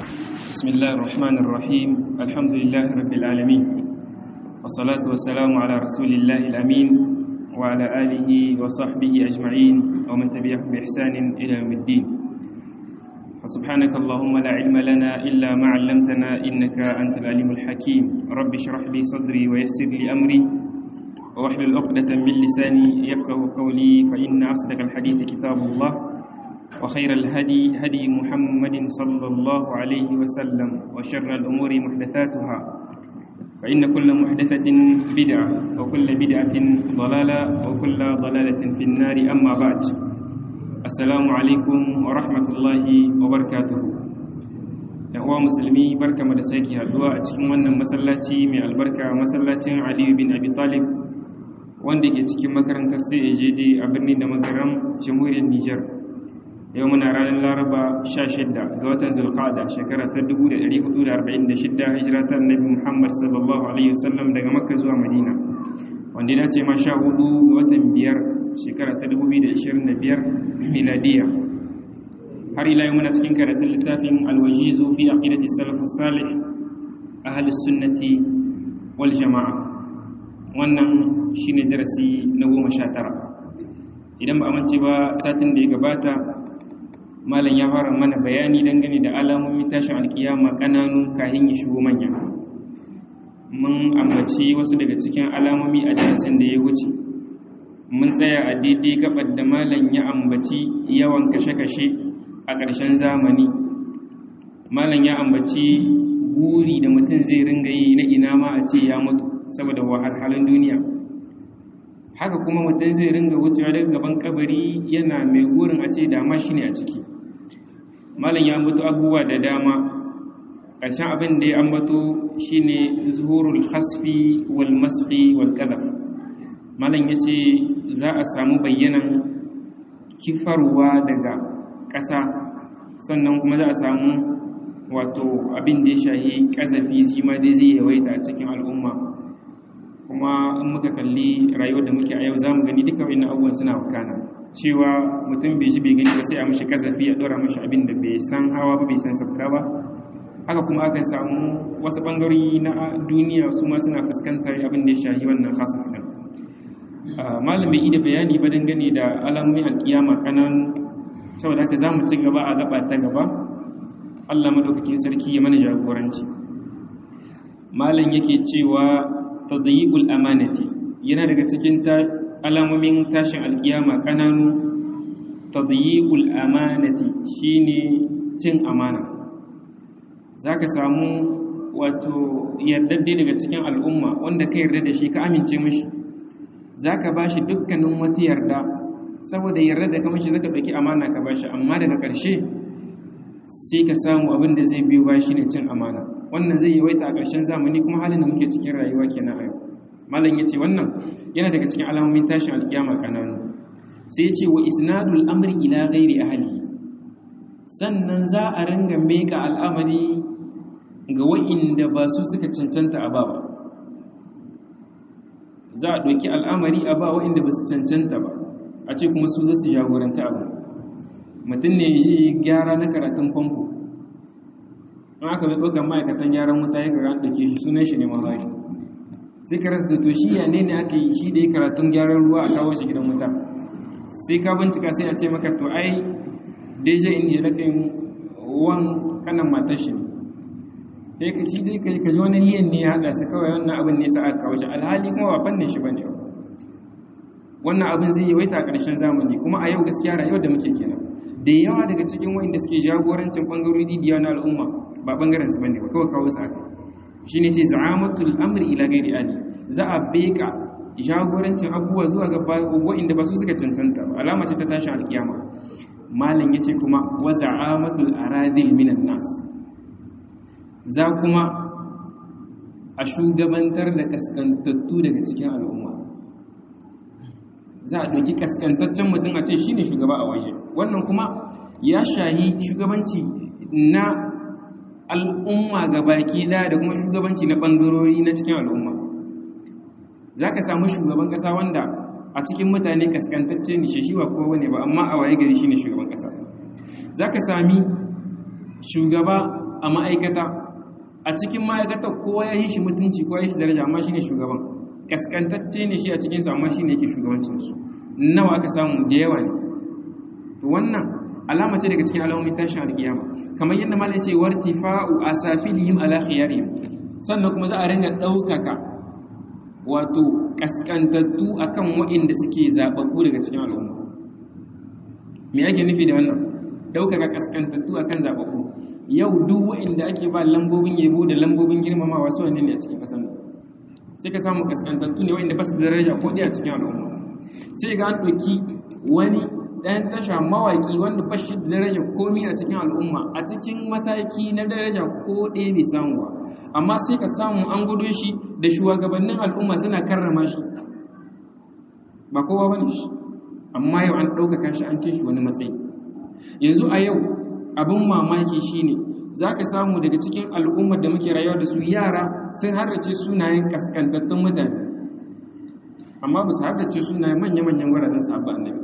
بسم الله الرحمن الرحيم الحمد لله رب العالمين والصلاة والسلام على رسول الله الأمين وعلى آله وصحبه أجمعين ومن تبعهم بإحسان إلى يوم الدين فسبحانك اللهم لا علم لنا إلا ما علمتنا إنك أنت العليم الحكيم رب اشرح لي صدري ويسر لي أمري واحلل عقدة من لساني يفقه قولي فإن أصدق الحديث كتاب الله وخير الهدي هدي محمد صلى الله عليه وسلم وشر الأمور محدثاتها فإن كل محدثة بدعة وكل بدعة ضلالة وكل ضلالة في النار أما بعد السلام عليكم ورحمة الله وبركاته uwa musulmi barka da sake haduwa a cikin wannan masallaci mai albarka masallacin aliyu bin abi talib wanda ke cikin makarantar CAJD a birnin da makaram jamhuriyar Nijar yau muna ranar laraba 16 ga watan zulqa'da shekara ta 1446 hijira ta annabi muhammad sallallahu alaihi wasallam daga makka zuwa madina wanda ya ce ma 14 ga watan biyar shekara ta 2025 miladiya har ila yau muna cikin karatun littafin alwajizu fi aqidati salafus salih ahli sunnati wal jama'a wannan shine darasi na 19 idan ba amince ba satin da ya gabata malam ya fara mana bayani dangane da alamomin tashin alkiyama kananu kahin ya shigo manya mun ambaci wasu daga cikin alamomi a darasin da ya wuce mun tsaya a daidai gabar da malam ya ambaci yawan kashe-kashe a ƙarshen zamani malam ya ambaci guri da mutum zai ringa yi na ina ma a ce ya mutu saboda wahalhalun duniya haka kuma mutum zai ringa wucewa daga gaban kabari yana mai gurin a ce dama shi ne a ciki malam ya mutu abubuwa da dama ƙarshen abin da ya ambato shi ne zuhurul hasfi wal maski wal kadaf malam ya ce za a samu bayyanan kifarwa daga ƙasa sannan kuma za a samu wato abin da ya shahi ƙazafi shi ma dai zai yawaita a cikin al'umma kuma in muka kalli rayuwar da muke a yau za mu gani duka wani abubuwan suna wakana cewa mutum bai ji bai gani ba sai a mashi kazafi a ɗora mashi abin da bai san hawa ba bai san sabka ba haka kuma aka samu wasu ɓangarori na duniya su ma suna fuskantar abin da ya shahi wannan hasaf ɗin malam bai da bayani ba dangane da alamomin alkiyama kananu saboda haka za mu ci gaba a gaba ta gaba allah madaukakin sarki ya mana jagoranci malam yake cewa tadyiqul amanati yana daga cikin alamomin tashin alkiyama kananu tadyiqul amanati shine cin amana zaka samu wato yardadde daga cikin al'umma wanda ka yarda da shi ka amince mishi zaka bashi dukkanin wata yarda saboda yarda da ka mishi zaka dauki amana ka bashi amma daga ƙarshe sai ka samu abin da zai biyo ba shine cin amana wannan zai yawaita a ƙarshen zamani kuma halin da muke cikin rayuwa kenan a yau malam yace wannan yana daga cikin alamomin tashin alkiyama kananu sai yace wa isnadul amri ila ghairi ahli sannan za a ringa meka al'amari ga wa'inda ba su suka cancanta a ba za a ɗauki al'amari a ba wa'inda ba su cancanta ba a ce kuma su za su jagoranta abu mutum ne yi gyara na karatun famfo in aka bai ɗaukar ma'aikatan gyaran wuta ya gara ɗauke shi sunan shi ne mahari sai ka rasa to shi ya ne ne aka yi shi da ya karatun gyaran ruwa a kawo shi gidan wuta sai ka bincika sai a ce maka to ai deja inda na kai wan kanan matar shi ne ka ci dai ka ji wani liyan ne ya haɗa su kawai wannan abin ne sa aka kawo shi alhali kuma ba fannin shi bane wannan abin zai yi waita a ƙarshen zamani kuma a yau gaskiya rayuwar da muke kenan da yawa daga cikin wa'inda suke jagorancin bangarori didiya na al'umma ba bangaren su bane ba kawai kawo su aka shine ce za'amatul amri ila ghairi ali za a beka jagorancin abubuwa zuwa ga wa'inda ba su suka cancanta ba alama ce ta tashin alkiyama malam yace kuma wa za'amatul aradil minan nas za kuma a shugabantar da kaskantattu daga cikin al'umma za a ɗauki kaskantaccen mutum a ce shi ne shugaba a waje wannan kuma ya shahi shugabanci na al'umma ga baki da da kuma shugabanci na ɓangarori na cikin al'umma za ka samu shugaban ƙasa wanda a cikin mutane kaskantacce ne shi ba kowa ne ba amma a waye gari shi ne shugaban ƙasa za ka sami shugaba a ma'aikata a cikin ma'aikata kowa ya yi shi mutunci kowa ya shi daraja amma shine shugaban kaskantacce ne shi a cikinsu amma shine yake shugabancinsu nawa aka samu da yawa ne to wannan alama ce daga cikin alamomin tashin alkiyama kamar yadda malai ce wartifa'u asafilihim ala khiyarihim sannan kuma za a ringa ɗaukaka wato kaskantattu akan waɗanda suke zababbu daga cikin al'umma me ake nufi da wannan ɗaukaka kaskantattu akan zababbu yau duk waɗanda ake ba lambobin yabo da lambobin girmamawa su ne a cikin ƙasar sai ka samu kaskantattu ne waɗanda ba su da daraja ko a cikin al'umma sai ga an ɗauki wani ɗayan tasha mawaƙi wanda ba shi da daraja komi a cikin al'umma a cikin mataki na daraja ko ɗaya bai samu ba amma sai ka samu an gudo shi da shugabannin al'umma suna karrama shi ba kowa ba ne shi amma yau an ɗaukaka shi an kai shi wani matsayi yanzu a yau abin mamaki shine za ka samu daga cikin al'ummar da muke rayuwa da su yara sun harrace sunayen kaskantattun mutane amma ba su haddace sunayen manya-manyan gwarazan sabu annabi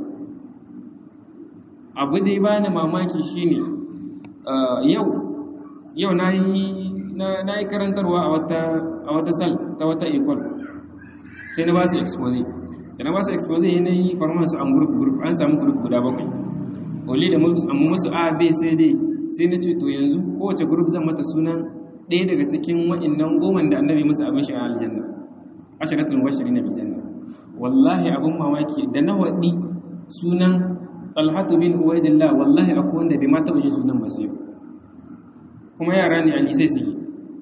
abu dai ba ni mamaki shine yau yau na yi karantarwa a wata sal ta wata ikon sai na ba su expose da na ba su expose na yi farmansu an group group an samu group guda bakwai wale da musu a b c d sai na ce to yanzu kowace group zan mata sunan ɗaya daga cikin wa'innan goman da annabi musu abin shi a aljanna ashiratul washiri na bijanna wallahi abin mamaki da na waɗi sunan talhatu bin uwaidillah wallahi akwai wanda bai mata yin sunan ba sai kuma yara ne alisai suke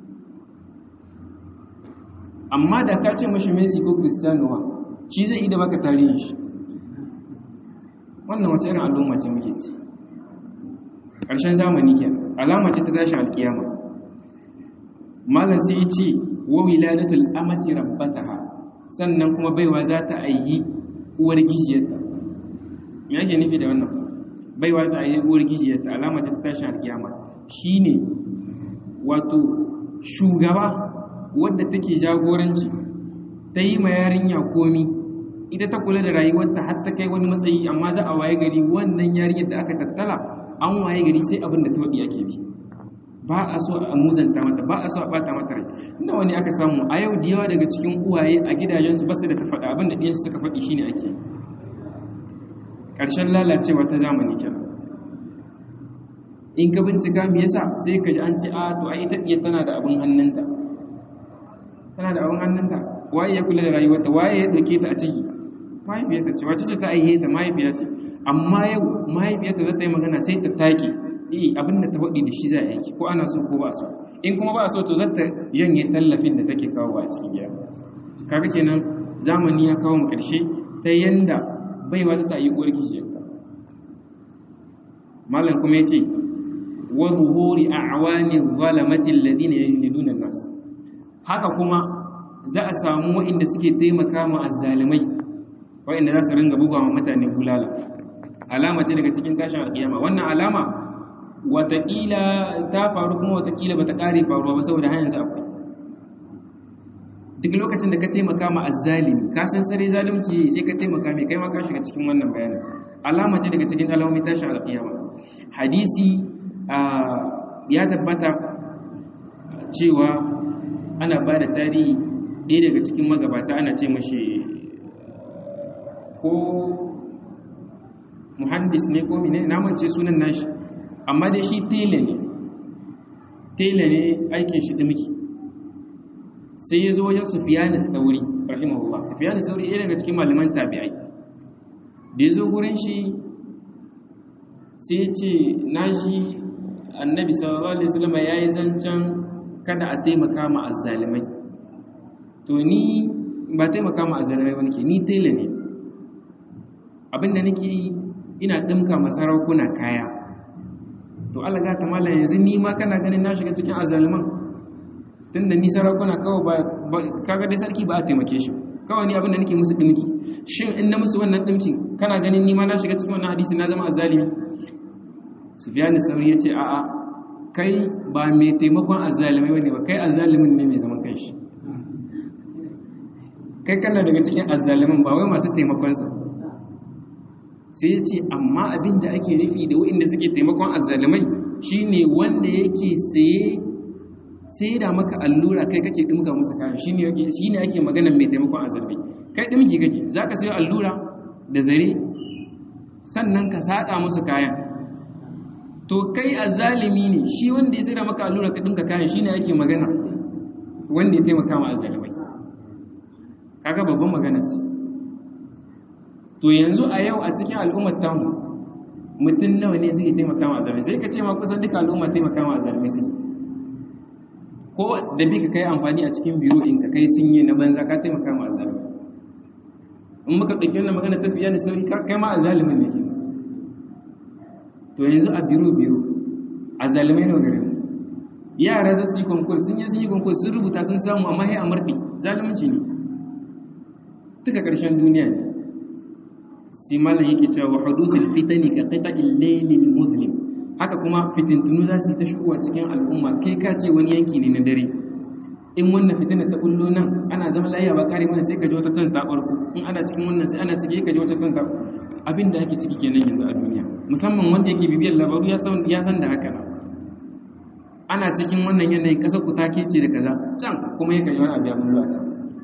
amma da ka ce mashi messi ko cristiano wa shi zai ida baka tarihin shi wannan wace irin al'umma ce muke ci ƙarshen zamani ke alama ce ta tashi alkiyama malam sai ce wa wiladatul amati rabbataha sannan kuma baiwa za ta ayi uwar gijiyarta me yake nufi da wannan baiwa ta ayi uwar gijiyarta alama ce ta tashi alkiyama shine wato shugaba wadda take jagoranci ta yi ma yarinya komi ita ta kula da rayuwarta har ta kai wani matsayi amma za a waye gari wannan yarinyar da aka tattala an waye gari sai abin da ta waɗi ake bi ba a so a muzanta mata ba a so a bata mata rai inda wani aka samu a yau da yawa daga cikin uwaye a gidajensu ba su da ta faɗa abin da ɗiyansu suka faɗi shine ake ƙarshen lalacewa ta zamani kenan in ka bincika me yasa sai ka ji an ce a to ai ita ɗiya tana da abin hannunta tana da abin hannunta waye ya kula da rayuwarta waye ya ɗauke ta a ciki mahaifiyarta ce wacce ce ta aihe ta mahaifiya ce amma yau mahaifiyarta za ta yi magana sai ta take eh abin da ta faɗi da shi za a yi ko ana so ko ba so in kuma ba so to za ta janye tallafin da take kawo a cikin gida kaga kenan zamani ya kawo mu ƙarshe ta yanda baiwa ta yi uwar gijiyarta malam kuma ya ce wa zuhuri a'wani zalamati alladhina yajliduna an-nas haka kuma za a samu waɗanda suke taimaka ma azzalimai waɗanda za su ringa buga wa mutane bulala alama ce daga cikin tashin alƙiyama wannan alama wataƙila ta faru kuma wataƙila ba ta ƙare faruwa ba saboda hanyar akwai duk lokacin da ka taimaka ma azzalimi ka san tsare zalunci sai ka taimaka mai kai ma ka shiga cikin wannan bayanin alama ce daga cikin alamomin tashin alƙiyama hadisi ya tabbata cewa ana ba da tarihi ɗaya daga cikin magabata ana ce mashi ko muhandis ne ko mine na mance sunan nashi amma dai shi tela ne tela ne aikin shi dimki sai ya zo wajen sufiyanin sauri rahimahullah sufiyanin sauri ɗaya daga cikin malaman tabi'ai da ya zo gurin shi sai ce na shi annabi sallallahu alaihi wasallam ya yi zancen kada a taimaka ma azzalimai to ni ba taimaka ma azzalimai ba nake ni tela ne abinda nake ina ɗinka masarakuna kaya to Allah ga ta mala yanzu ni ma kana ganin na shiga cikin azaliman tunda ni sarakuna kawai ba kaga dai sarki ba a taimake shi kawai ni abinda nake musu dinki shin in na musu wannan dinkin kana ganin ni ma na shiga cikin wannan hadisi na zama azalimi Sufyan sauri yace a'a kai ba mai taimakon azalimai bane ba kai azalimin ne mai zaman kanshi kai kana daga cikin azalimin ba wai masu taimakon sa sai ya ce amma abin da ake nufi da waɗanda suke taimakon azzalimai shine wanda yake saye sai da maka allura kai kake dimka musu kayan shine yake shine ake magana mai taimakon azalmi kai dimki kake zaka sayo allura da zare sannan ka sada musu kayan to kai azalimi ne shi wanda ya sai da maka allura ka dimka kayan shine ake magana wanda ya taimaka ma azalimai kaga babban magana ce to yanzu a yau a cikin al'ummar tamu mutum nawa ne zai taimaka ma azalimai sai ka ce ma kusan duka al'umma taimaka ma azalimai sai ko da bi ka kai amfani a cikin biro in ka kai sun yi na banza ka taimaka ma azalimai in muka ɗauki wannan magana ta fiye da sauri kai ma azalimin ne ke to yanzu a biro biro azalimai nawa gare mu yara za su yi konkurs sun yi sun yi konkurs sun rubuta sun samu amma sai a murɗi zalunci ne duka ƙarshen duniya ne sai malam yake cewa wa huduthul fitani ka qita'il laylil muzlim haka kuma fitintunu za su yi ta shigowa cikin al'umma kai ka ce wani yanki ne na dare in wannan fitina ta kullo nan ana zama lafiya ba kare mana sai ka ji wata tan ta barko in ana cikin wannan sai ana ciki ka ji wata tan ta abin da ake ciki kenan yanzu a duniya musamman wanda yake bibiyar labaru ya san ya san da haka na ana cikin wannan yanayin kasar ku take ce da kaza can kuma yake yi wani abu ya bullo a can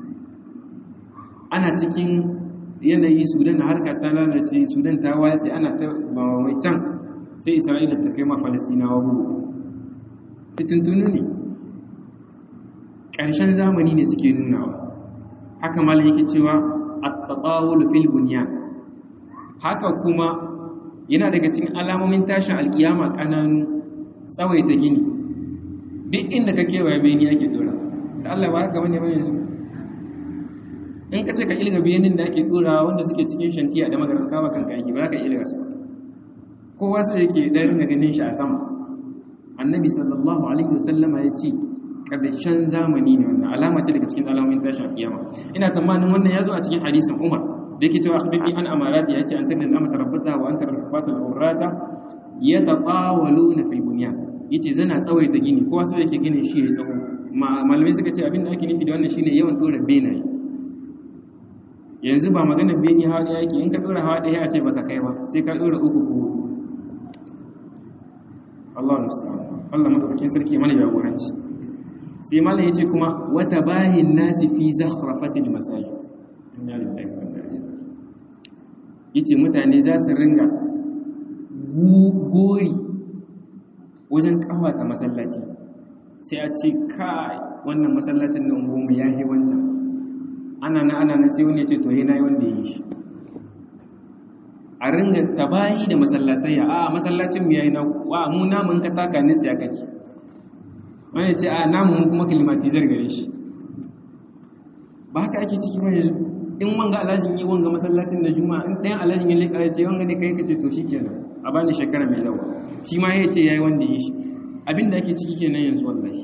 ana cikin yanayi sudan harka ta lalace sudan ta watsi ana ta mai can sai isra'ila ta kai ma falastinawa bugu fitintunu ne ƙarshen zamani ne suke nunawa haka malam yake cewa at-tatawul fil bunyan haka kuma yana daga cikin alamomin tashin alkiyama kananu tsawaita gini duk inda ka kewaye bayani ake dora da Allah ba haka bane ba yanzu in ka ce ka ilga bayanin da ake dora wanda suke cikin shantiya da magaran kawa kanka aiki ba ka ilga su kowa su yake da ringa ganin shi a sama annabi sallallahu alaihi wasallama ya ce ƙarshen zamani ne wannan alama ce daga cikin alamomin tashin kiyama ina tsammanin wannan ya zo a cikin hadisin umar da yake cewa akhbirni an amarati yace an tabin amma tarabbata wa anta rafata al-urrata yatatawaluna fil bunyan yace zana tsawaita gini kowa so yake ginin shi ya tsawo malamai suka ce abin da ake nufi da wannan shine yawan dora benaye yanzu ba magana beni hawa da yake in ka dora hawa ɗaya a ce baka kai ba sai ka dora uku ko Allah musta'an Allah madaukakin sarki mana jagoranci sai malam yace kuma wata bahin nasi fi zakhrafatil masajid inna lillahi wa inna ilaihi yace mutane za su ringa gori wajen kawata masallaci sai a ce kai wannan masallacin nan goma ya yi wancan ana na ana na sai wani ya ce to yana yi wanda ya yi shi a ringa tabayi da masallatayya a masallacin mu yayi na wa mu namun ka taka ni tsaya kake wani ce a namun kuma klimatizar gare shi ba haka ake ciki ba yanzu in wanga alhajin yi wanga masallacin da juma'a in ɗayan alhajin ya leƙa ya ce wanga ne kai kace to shikenan a bani shekara mai zawa shi ma ya ce yayi wanda yi shi abin da ake ciki kenan yanzu wallahi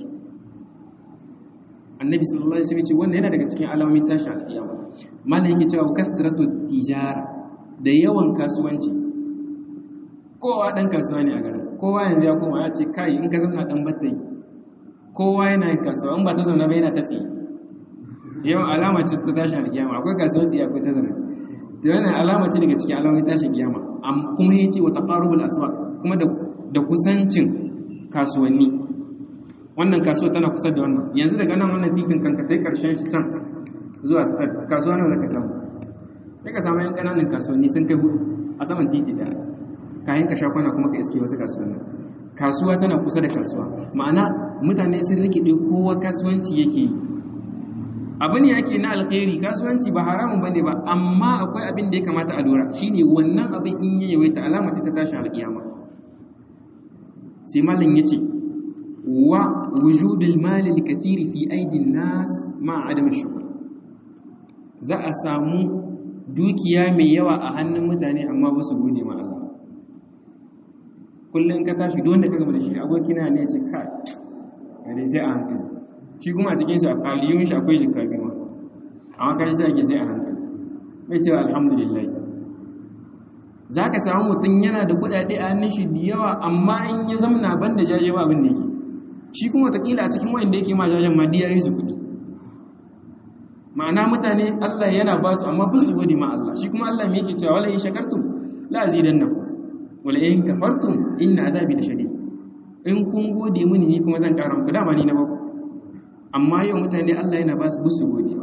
annabi sallallahu alaihi wasallam ce wannan yana daga cikin alamomin tashi alkiyama mallan yake cewa kasratu tijara da yawan kasuwanci kowa dan kasuwa ne a garin kowa yanzu ya koma ya ce kai in ka zauna dan battai kowa yana yin kasuwa in ba ta zauna ba yana ta tsaye yawan alama ce ta tashi alkiyama akwai kasuwa tsaye akwai ta zauna da wannan alama ce daga cikin alamomin tashin kiyama kuma yace wa taqarubul aswaq kuma da da kusancin kasuwanni wannan kasuwa tana kusa da wannan yanzu daga nan wannan titin kanka kai karshen shi can zuwa kasuwa nan zaka samu sai ka samu yan kananan kasuwanni sun kai hudu a saman titi da kayan ka shakwana kuma ka iske wasu kasuwanni kasuwa tana kusa da kasuwa ma'ana mutane sun rikide kowa kasuwanci yake yi abu ne yake na alkhairi kasuwanci ba haramun bane ba amma akwai abin da ya kamata a lura shine wannan abin in ya yawaita alama ce ta tashin alkiyama sai malam yace wa wujudul mali al-kathiri fi aidin nas ma adam shukr za a samu dukiya mai yawa a hannun mutane amma ba su gode ma Allah kullum ka tashi don da ka gaba da shi abokina ne ce ka gare sai a hankali shi kuma a cikin sa aliyun shi akwai jikka biyu amma ka shi take sai a hankali bai cewa alhamdulillah za ka samu mutum yana da kudade a hannun shi da yawa amma in ya zamana ban da jaje ba abin da yake shi kuma watakila a cikin wayanda yake ma jajen ma diya yi su kudi ma'ana mutane Allah yana ba su amma ba su gode ma Allah shi kuma Allah me yake cewa wala in shakartum la azidannakum wala in kafartum inna adabi lashadid in kun gode mini ni kuma zan ƙara muku dama ni na baku amma yau mutane Allah yana ba su busu gode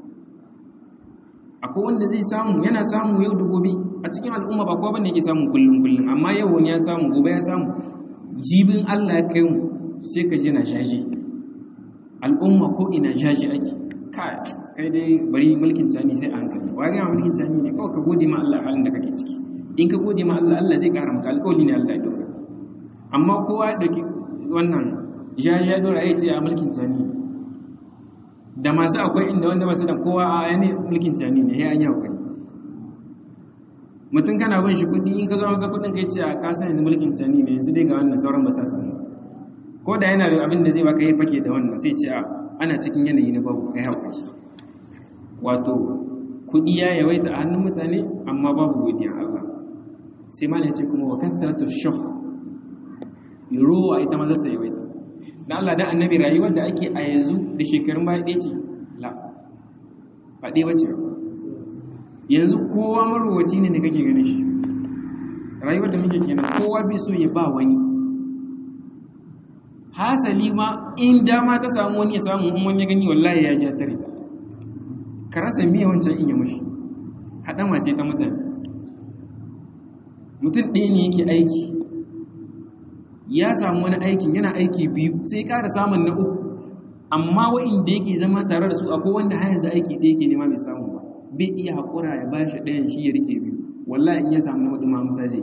akwai wanda zai samu yana samu yau da gobe a cikin al'umma ba kowa bane yake samu kullum kullum amma yau wani ya samu gobe ya samu jibin Allah ya kai mu sai ka je na jaje al'umma ko ina jaje ake kai kai dai bari mulkin tani sai a hankali wa ga mulkin tani ne kawai ka gode ma Allah halin da kake ciki in ka gode ma Allah Allah zai kara maka alƙawari ne Allah ya doka amma kowa da wannan jaje ya dora ya ce a mulkin tani da masu akwai inda wanda masu da kowa a yani mulkin tani ne ya an yi hakuri mutum kana bin shi kudi in ka zo masa kudin kai ce a kasa yanzu mulkin tani ne yanzu dai ga wannan sauran ba sa samu ko da yana da abin da zai baka yi fake da wannan sai ce a ana cikin yanayi na babu kai haƙuri wato kudi ya yawaita a hannun mutane amma babu godiyan Allah sai malam ce kuma wa kathratu shuh ruwa ita ma zata yawaita dan Allah dan annabi rayuwar da ake a yanzu da shekarun baya ɗaya ce la ba ɗaya bace ba yanzu kowa marowaci ne da kake ganin shi rayuwar da muke kenan kowa bai so ya ba wani hasali ma in dama ta samu wani ya samu in wani ya gani wallahi ya ja tare ka rasa miya wancan in ya mushi haɗama ce ta mutane mutum ɗaya ne yake aiki ya samu wani aikin yana aiki biyu sai ƙara samun na uku amma wa'inda yake zama tare da su akwai wanda har yanzu aiki ɗaya ke nema bai samu ba bai iya haƙura ya ba shi ɗayan shi ya riƙe biyu wallahi in ya samu na hudu ma musa zai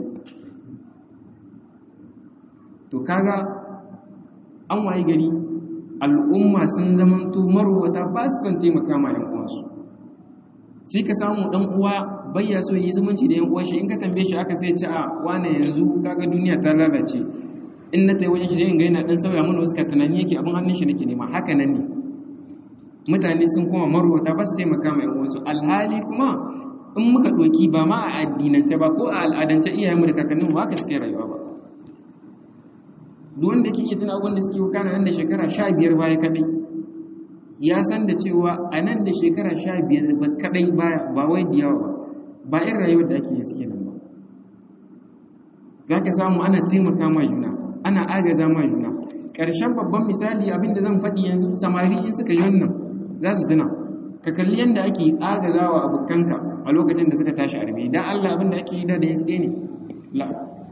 to kaga an waye gari al'umma sun zamanto marwata ba su san taimaka ma yan uwansu sai ka samu ɗan uwa bayya so yi zumunci da yan uwa shi in ka tambaye shi aka sai ci a wane yanzu kaga duniya ta lalace in na tayi wajen shi zai ga yana dan sauya mana wasu ka tunani yake abin hannun shi nake nema haka nan ne mutane sun koma marwata ba su taimaka ma yan uwansu alhali kuma in muka ɗoki ba ma a addinance ba ko a al'adance iyayenmu da kakanninmu ba haka suke rayuwa ba duk wanda ke iya tuna abin da suke wakana nan da shekara sha biyar baya kadai ya san da cewa a nan da shekara sha biyar ba kadai baya ba wai da yawa ba ba irin rayuwar da ake yi suke nan ba za ka samu ana taimaka ma juna ana agaza ma juna ƙarshen babban misali abin da zan faɗi yanzu samari in suka yi wannan za su tuna ka kalli yadda ake agazawa abokanka a lokacin da suka tashi arme dan Allah abin da ake yi da da yanzu ne la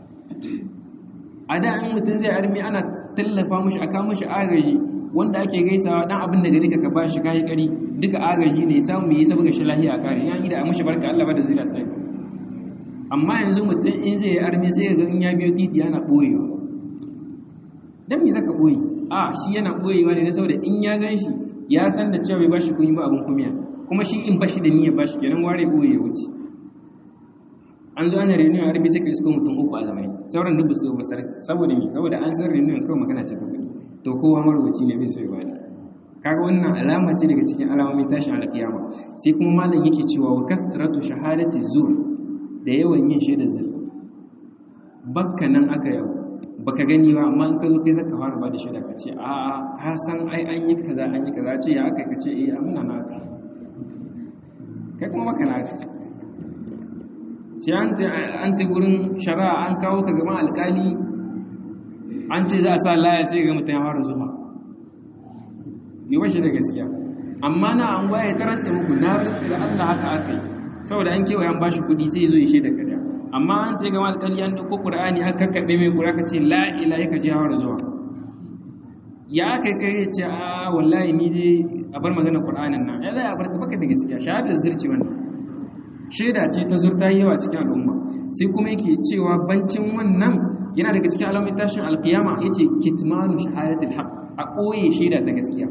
a da in mutum zai arme ana tallafa mushi aka mushi agaji wanda ake gaisawa dan abin da gari ka ba shi kai kari duka agaji ne samu yi saboda shi lahiya a kare yan da a mushi barka Allah ba da zuriya ta amma yanzu mutum in zai arme sai ga in ya biyo titi yana boyewa dan me zaka boye a shi yana boyewa ne saboda in ya gan shi ya san da cewa bai bashi kun yi ba abin kumiya kuma shi in bashi da niyyar bashi kenan ware boye ya wuce an zo ana reunion arabi sai ka isko mutum uku a zamani sauran duk su basar saboda me saboda an san reunion kawai magana ce ta kuɗi to kowa marwaci ne bai so ya bada kaga wannan alama ce daga cikin alamomin tashin alkiyama sai kuma malam yake cewa wa kasratu shahadati zur da yawan yin shaidar zur bakka nan aka yau baka gani ba amma in ka zo kai zaka fara ba da shaida ka ce a ka san ai an yi kaza an yi kaza ce ya aka ka ce eh amina na ka kai kuma baka na ka sai an ta gurin shari'a an kawo ka gaban alkali an ce za a sa laya sai ga mutum ya fara zuwa yi washe da gaskiya amma na an waye ta rantse muku na rantse da Allah haka aka yi saboda an kewaye an bashi kudi sai zo ya shaida kariya amma an ta gaban alkali an dauko qur'ani aka kakkabe mai qur'ani ka ce la ilaha ka ji ya fara zuwa ya aka kai ya ce a wallahi ni dai a bar magana qur'anin nan ya zai a bar baka da gaskiya shahadar zurci wannan shaida ce ta zurta yawa cikin al'umma sai kuma yake cewa bancin wannan yana daga cikin alamun tashin alkiyama yace kitmanu shahadatul haqq a koye shaida ta gaskiya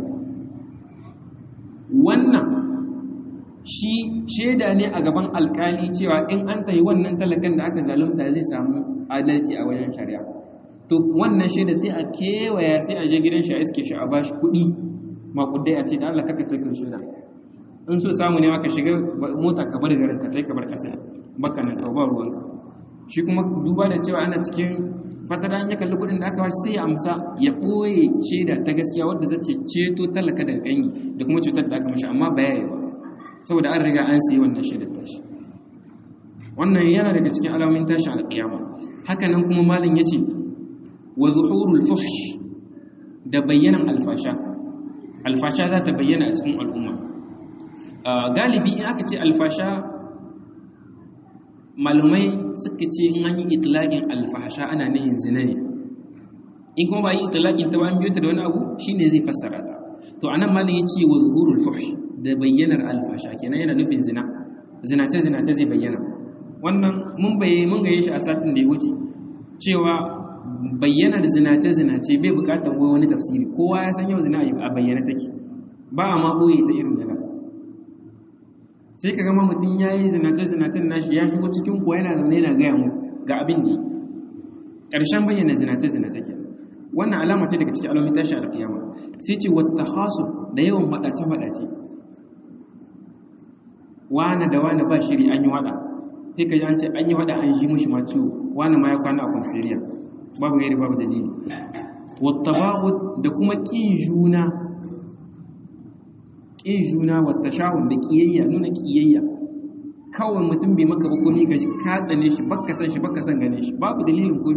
wannan shi shaida ne a gaban alkali cewa in an tayi wannan talakan da aka zalunta zai samu adalci a wajen shari'a to wannan shaida sai a kewaya sai a je gidan shi a iske shi a bashi kuɗi makudai a ce da Allah kaka tarkin shaida in so samu ne maka shiga mota ka bar garin ka tai ka bar kasa baka nan ka ba ruwanka shi kuma duba da cewa ana cikin fatara ya kalli kudin da aka bashi sai ya amsa ya boye shaida ta gaskiya wadda zace ceto talaka daga kanyi da kuma cutar da aka mashi amma ba yayi ba saboda an riga an sayi wannan shaidar tashi wannan yana daga cikin alamomin tashin alƙiyama haka nan kuma malam yace wa zuhurul fuhsh da bayyanan alfasha alfasha za ta bayyana a cikin al'umma galibi in aka ce alfasha malumai suka ce in an yi itilakin alfasha ana nihin zina ne in kuma ba yi itilakin ta ba an biyo ta da wani abu shine zai fassara ta to anan malin ya ce wa zuhurul fuhsh da bayyanar alfasha kenan yana nufin zina zinace zinace zai bayyana wannan mun baye mun gaye shi a satin da ya wuce cewa bayyanar zinace zinace bai bukatar wani tafsiri kowa ya san yau zina a bayyana take ba a ma boye ta irin yana sai ka gama mutum ya yi zinace zinacen nashi ya shigo cikin kuwa yana zaune yana gaya mu ga abin da ƙarshen bayyana zinace zinace ke wannan alama ce daga cikin alamomin tashi alkiyama sai ce wata hasu da yawan faɗace faɗace wane da wane ba shiri an yi wada sai ka ji an ce an yi wada an ji mushi ma ciwo wane ma ya kwana a kwansiriya babu gairi babu dalili wata babu da kuma ƙin juna ƙin juna wata shahun da ƙiyayya nuna ƙiyayya kawai mutum bai maka ba komi ka ka tsane shi baka san shi baka san gane shi babu dalilin komi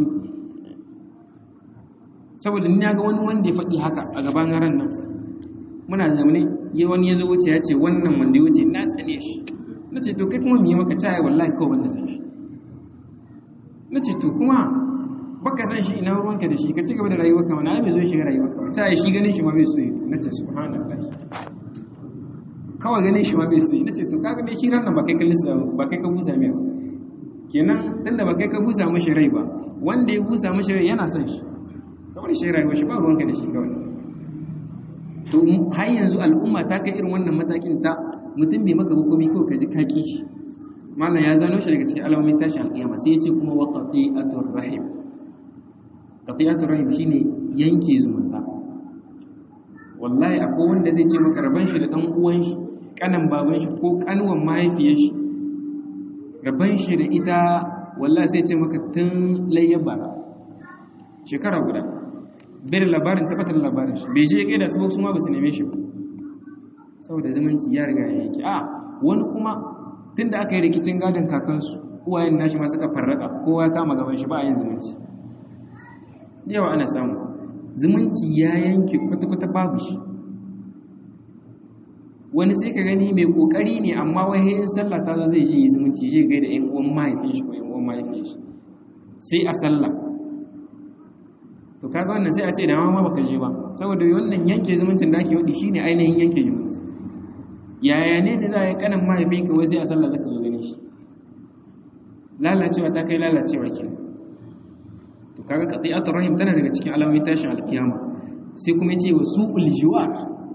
saboda ni ga wani wanda ya faɗi haka a gaban ran nan muna zaune yi wani ya zo wuce ya ce wannan wanda ya wuce na tsane shi na ce to kai kuma mu yi maka caya wallahi kawai wanda san shi na ce to kuma baka san shi ina ruwanka da shi ka ci gaba da rayuwarka mana ai bai zo shiga rayuwarka ba caya shi ganin shi ma bai so yi na ce subhanallah kawai ganin shi ma bai so yi na ce to kaga dai shi ranar ba kai ka lissa ba kai ka busa mai ba kenan tunda ba kai ka busa mashi rai ba wanda ya busa mashi rai yana son shi kawai shi rayuwar shi ba ruwanka da shi kawai to har yanzu al'umma ta kai irin wannan matakin ta mutum bai maka hukumi kawai ka ji kaki shi malam ya zano shi daga cikin alamomin tashin alƙiyama sai ya ce kuma wa qati'atur rahim qati'atur rahim shine yanke zumunta wallahi akwai wanda zai ce maka raban shi da dan uwan shi kanan baban shi ko kanwan mahaifiyar shi raban shi da ita wallahi sai ce maka tun layyar bara shekara guda bai da labarin tabbatar labarin shi bai je kai da su su ma ba su neme shi ba saboda zumunci ya riga ya yake a wani kuma tun da aka yi rikicin gadon kakansu uwayen nashi ma suka farraka kowa ya kama gaban shi ba a yin zumunci yawa ana samu zumunci ya yanke kwata-kwata babu shi wani sai ka gani mai kokari ne amma wai in sallah ta zai je yi zumunci je gai da yan uwan mahaifin shi ko yan uwan mahaifin shi sai a sallah to kaga wannan sai a ce da ma baka je ba saboda wannan yanke zumuncin da ake wadi shine ainihin yanke zumunci yaya ne da za a yi kanan mahaifinka wai sai a sallah zaka zo gani shi lalacewa ta kai lalacewa ke to kaga qati'atur rahim tana daga cikin alamomin tashin alkiyama sai kuma yace wa su'ul jiwar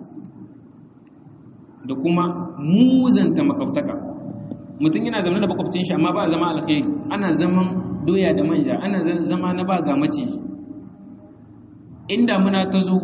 da kuma muzanta makwabtaka mutum yana zama da makwabcin shi amma ba zama alkhairi ana zaman doya da manja ana zama na ba ga maciji inda muna ta zo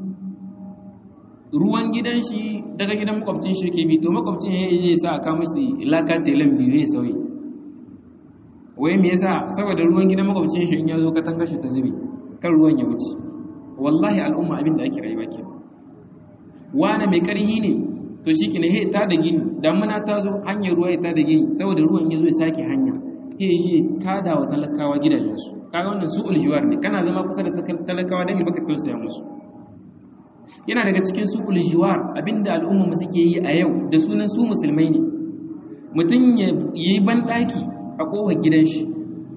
ruwan gidan shi daga gidan makwabcin shi ke bi to makwabcin ya yi sa a kama shi laka telan biyu ya sauyi wai me yasa saboda ruwan gidan makwabcin shi in ya zo katanga shi ta zube kan ruwan ya wuce wallahi al'umma abin da ake rayuwa ke wani mai karhi ne to shi ke he ta da gini damuna ta zo hanyar ruwa ya ta da gini saboda ruwan ya zo ya sake hanya he shi ta da wa talakawa gidajensu kaga wannan su uljuwar ne kana zama kusa da talakawa dan baka tausaya musu yana daga cikin su uljuwar abinda al'umma mu suke yi a yau da sunan su musulmai ne mutum ya yi banɗaki a kofar gidan shi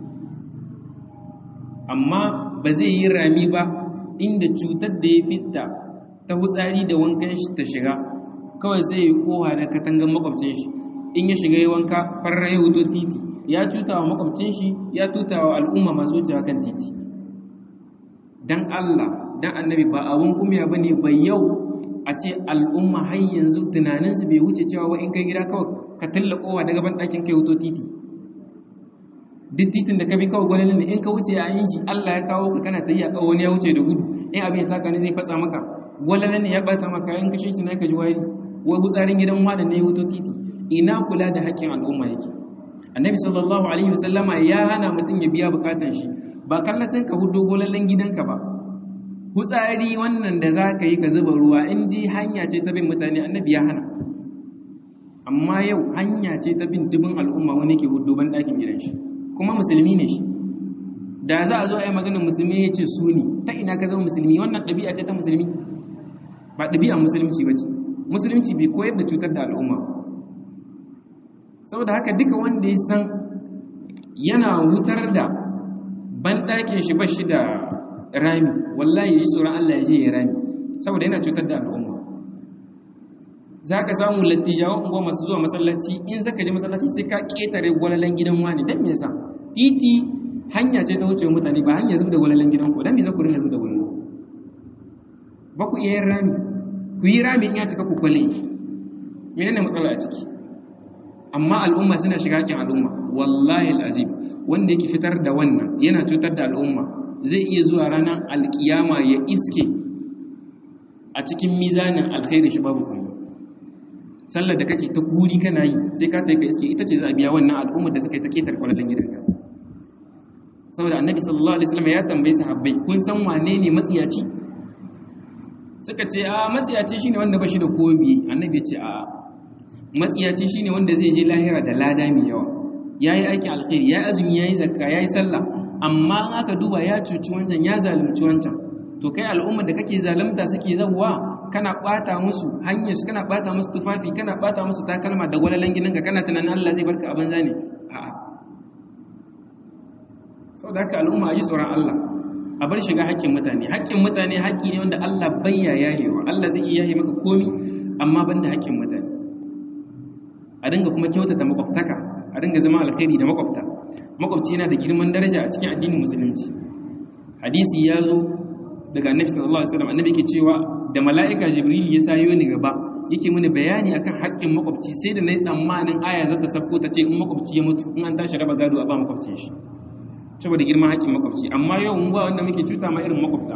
amma ba zai yi rami ba inda cutar da ya fita ta hutsari da wankan shi ta shiga kawai zai yi kowa da katangan makwabcin shi in ya shiga yi wanka farar ya wuto titi ya cuta wa makwabcin shi ya tuta wa al'umma masu wucewa kan titi dan Allah dan annabi ba abun kumya bane ba yau a ce al'umma har yanzu tunaninsu bai wuce cewa wa in kai gida kawai ka talla kowa daga ban ɗakin kai wuto titi duk titin da ka bi kawai gwanin ne in ka wuce a yin shi Allah ya kawo ka kana tafiya kawai wani ya wuce da gudu in abin ya taka ne zai fatsa maka walalan ne ya bata maka in kashe shi na ka ji wari wai gutsarin gidan wani ne ya wuto titi ina kula da haƙƙin al'umma yake annabi sallallahu alaihi wasallama ya hana mutum ya biya bukatan shi ba kallacin ka hudo golallen gidanka ba hutsari wannan da za ka yi ka zuba ruwa in dai hanya ce ta bin mutane annabi ya hana amma yau hanya ce ta bin dubin al'umma wani ke hudo ban ɗakin gidan shi kuma musulmi ne shi da za a zo a yi maganar musulmi ya ce su ne ta ina ka zama musulmi wannan ɗabi'a ce ta musulmi ba ɗabi'a musulunci ba ce musulunci bai koyar da cutar da al'umma saboda haka duka wanda ya san yana wutar da banɗakin shi ba shi da rami wallahi ya yi tsoron Allah ya je ya rami saboda yana cutar da al'umma za ka samu lattijawan unguwa masu zuwa masallaci in zaka je masallaci sai ka ƙetare gwalalan gidan wani don me yasa titi hanya ce ta wuce mutane ba hanya zub da gwalalan gidan ku don me za ku rinka zub da gwalalan ba ku iya yin rami ku yi rami in ya cika ku kwale menene matsala a ciki amma al'umma suna shiga kin al'umma wallahi al'azim wanda yake fitar da wannan yana cutar da al'umma zai iya zuwa ranar alkiyama ya iske a cikin mizanin alkhairi shi babu kuma sallar da kake ta guri kana yi sai ka taika iske ita ce za a biya wannan al'ummar da suka yi ta ketar kwalalin gidanka saboda annabi sallallahu alaihi wasallam ya tambayi sahabbai kun san wane ne matsiyaci suka ce a matsiyaci shine wanda bashi da kobi annabi ya ce a matsiyaci shine wanda zai je lahira da lada mai yawa yayi aikin alkhairi yayi azumi yayi zakka yayi sallah amma in aka duba ya cuci wancan ya zalunci wancan to kai al'ummar da kake zalunta suke zawwa kana bata musu hanyar su kana bata musu tufafi kana bata musu takalma da gwalalan gidanka kana tunanin Allah zai barka a banza ne a'a saboda haka al'umma a ji tsoron Allah a bar shiga haƙƙin mutane haƙƙin mutane haƙƙi ne wanda Allah bayya yahewa Allah zai iya yahe maka komi amma banda haƙƙin mutane a dinga kuma kyautata makwabtaka a dinga zama alkhairi da makwabta makwabci yana da girman daraja a cikin addinin musulunci hadisi ya zo daga annabi sallallahu alaihi wasallam annabi yake cewa da mala'ika jibril ya sayo ni gaba yake mini bayani akan haƙƙin makwabci sai da nayi tsammanin aya za ta sabko ta ce in makwabci ya mutu in an tashi raba gado a ba makwabcin shi saboda girman haƙƙin makwabci amma yau mun ba wanda muke cuta ma irin makwabta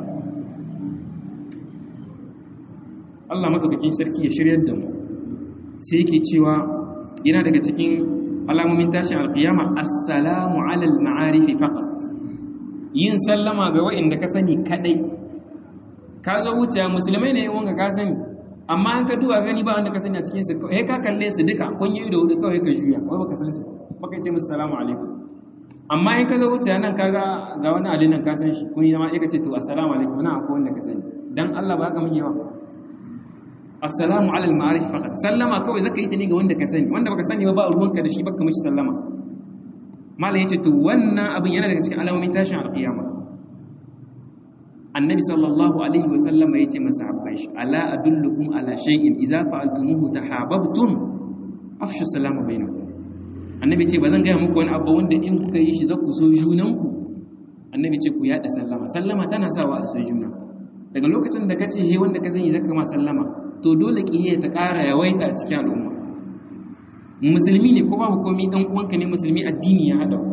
Allah madaukakin sarki ya shiryar da mu sai yake cewa yana daga cikin alamomin tashin alkiyama assalamu alal ma'arifi faqat yin sallama ga wa'inda ka sani kadai ka zo wuce musulmai ne wanga ka sani amma an ka duba gani ba wanda ka sani a cikin su kai ka kalle su duka kun yi da hudu kawai ka juya wai baka san su baka ce musu salamu alaikum amma in ka zo wuce nan kaga ga wani ali nan ka san shi kun yi ma ka ce to assalamu alaikum na akwai wanda ka sani dan Allah ba ka mun yawa assalamu ala al-ma'arif faqat sallama kawai zaka yi ta ne ga wanda ka sani wanda baka sani ba ba ruwanka da shi baka mishi sallama malam yace to wannan abin yana daga cikin alamomin tashin alqiyama annabi sallallahu alaihi wa sallama yace masahabbai shi ala adullukum ala shay'in idza fa'altumuhu tahabbtum afshu salama bainakum annabi ce bazan gaya muku wani abu wanda in kuka yi shi zaku so junanku annabi ce ku yada sallama sallama tana sawa a so juna daga lokacin da kace he wanda ka sani zaka ma sallama to dole kiyayya ta ƙara yawaita a cikin al'umma musulmi ne ko babu komai dan uwanka ne musulmi addini ya hada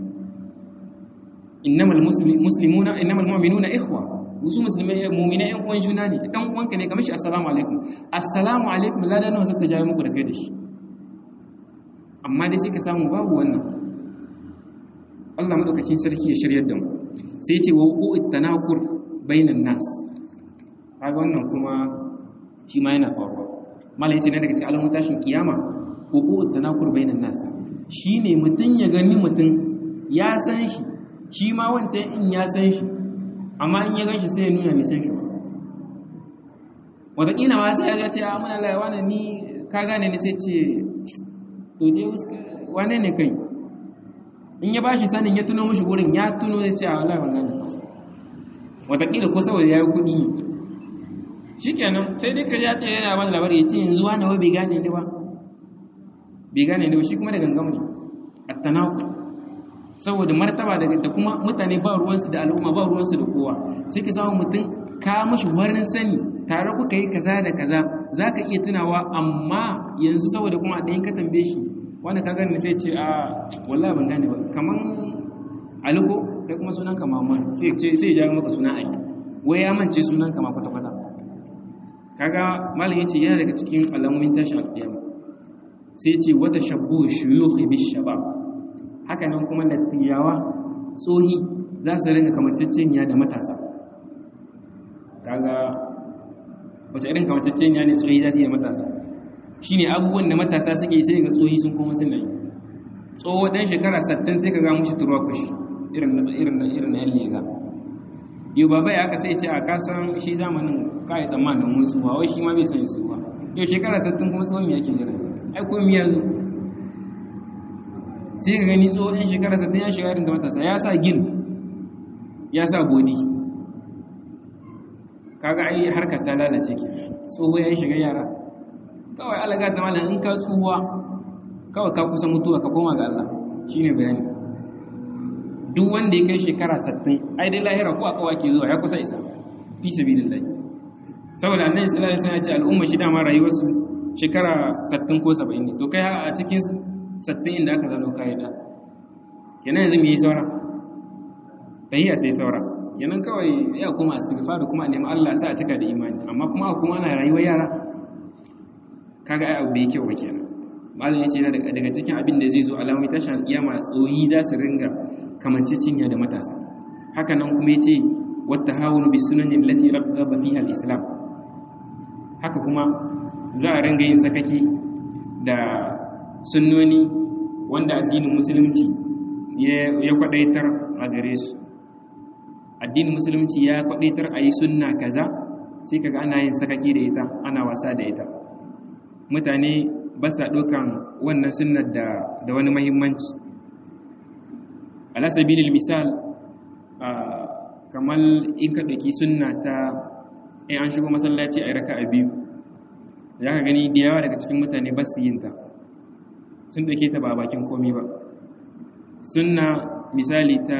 innamal muslimuna innamal mu'minuna ikhwa wasu musulmai mu'minai yan uwan juna ne dan uwanka ne kamar shi assalamu alaikum assalamu alaikum ladan nawa zaka jawo muku da kai da shi amma dai sai ka samu babu wannan Allah madaukakin sarki ya shiryar da mu sai ya ce wa qu'it tanakur bainan nas kaga wannan kuma shi ma yana faruwa malai ce ne daga cikin alamun tashin kiyama hukuku tanakur bainan nas shine mutun ya gani mutun ya san shi shi ma wancan in ya san shi amma in ya gan shi sai ya nuna bai san shi ba wataƙila ma sai ya ce a muna laiwa na ni ka gane ni sai ce to dai wane ne kai in ya bashi sanin ya tuno mishi gurin ya tuno ya ce a wala ban gane wataƙila ko saboda ya yi kuɗi ne shikenan sai dai kaji ya ce yana wani labari ya ce yanzu wani wai bai gane ni ba bai gane ni ba shi kuma da gangam ne attanaku saboda martaba da kuma mutane ba ruwansu da al'umma ba ruwansu da kowa sai ka samu mutum ka mashi warin sani tare kuka yi kaza da kaza za ka iya tunawa amma yanzu saboda kuma ɗayan ka tambaye shi wanda ka gane sai ce a wallahi ban gane ba kaman aliko kai kuma sunan ka mamman sai ya jawo maka suna ai wai ya mance sunan ka ma kwata-kwata kaga malam yace yana daga cikin alamomin tashin alƙiyama sai yace wata shabbu shuyukh bi shabab haka nan kuma latiyawa tsohi za su rinka kamanceceniya da matasa kaga wace irin kamanceceniya ne tsohi za su yi da matasa shine abubuwan da matasa suke sai ga tsohi sun koma suna yi tsoho dan shekara 60 sai ka ga mushi turwa kushi irin na irin na irin na lega yau baba ya aka sai ce a kasan shi zamanin kai tsammanin musu ba wai shi ma bai san su ba yau shekara 60 kuma tsohon yake jira ai ko miya zo sai ka gani tsohon shekara 60 ya shiga irin da matasa ya sa gin ya sa bodi kaga ai harkar ta lalace ke tsoho ya shiga yara kawai alaga ta malam in ka tsuwa kawai ka kusa mutuwa ka koma ga Allah shine bayani duk wanda ya kai shekara 60 ai dai lahira ko akawa ke zuwa ya kusa isa fi sabilillah saboda annabi sallallahu alaihi wasallam ya ce al'umma shi dama rayuwarsu shekara 60 ko 70 ne to kai a cikin 60 inda aka zano kai da kenan yanzu me yi saura tahiyya ta yi saura kenan kawai ya kuma istighfar kuma a nemi Allah sa a cika da imani amma kuma kuma ana rayuwar yara kaga ai abu bai kyau ba kenan malam yace yana daga cikin abin da zai zo alamomi tashin alkiyama tsohi za su ringa kamancicinya da matasa haka nan kuma yace wata hawunu bi sunanin lati raggaba fiha al-islam haka kuma za a ringa yin sakaki da sunnoni wanda addinin musulunci ya kwadaitar a gare su addinin musulunci ya kwadaitar a yi sunna kaza sai kaga ana yin sakaki da ita ana wasa da ita mutane ba sa ɗaukan wannan sunnar da wani mahimmanci ala sabilil misal kamar in ka ɗauki sunna ta in an shigo masallaci a raka a biyu za ka gani da yawa daga cikin mutane ba su yin ta sun ɗauke ta ba bakin komi ba sunna misali ta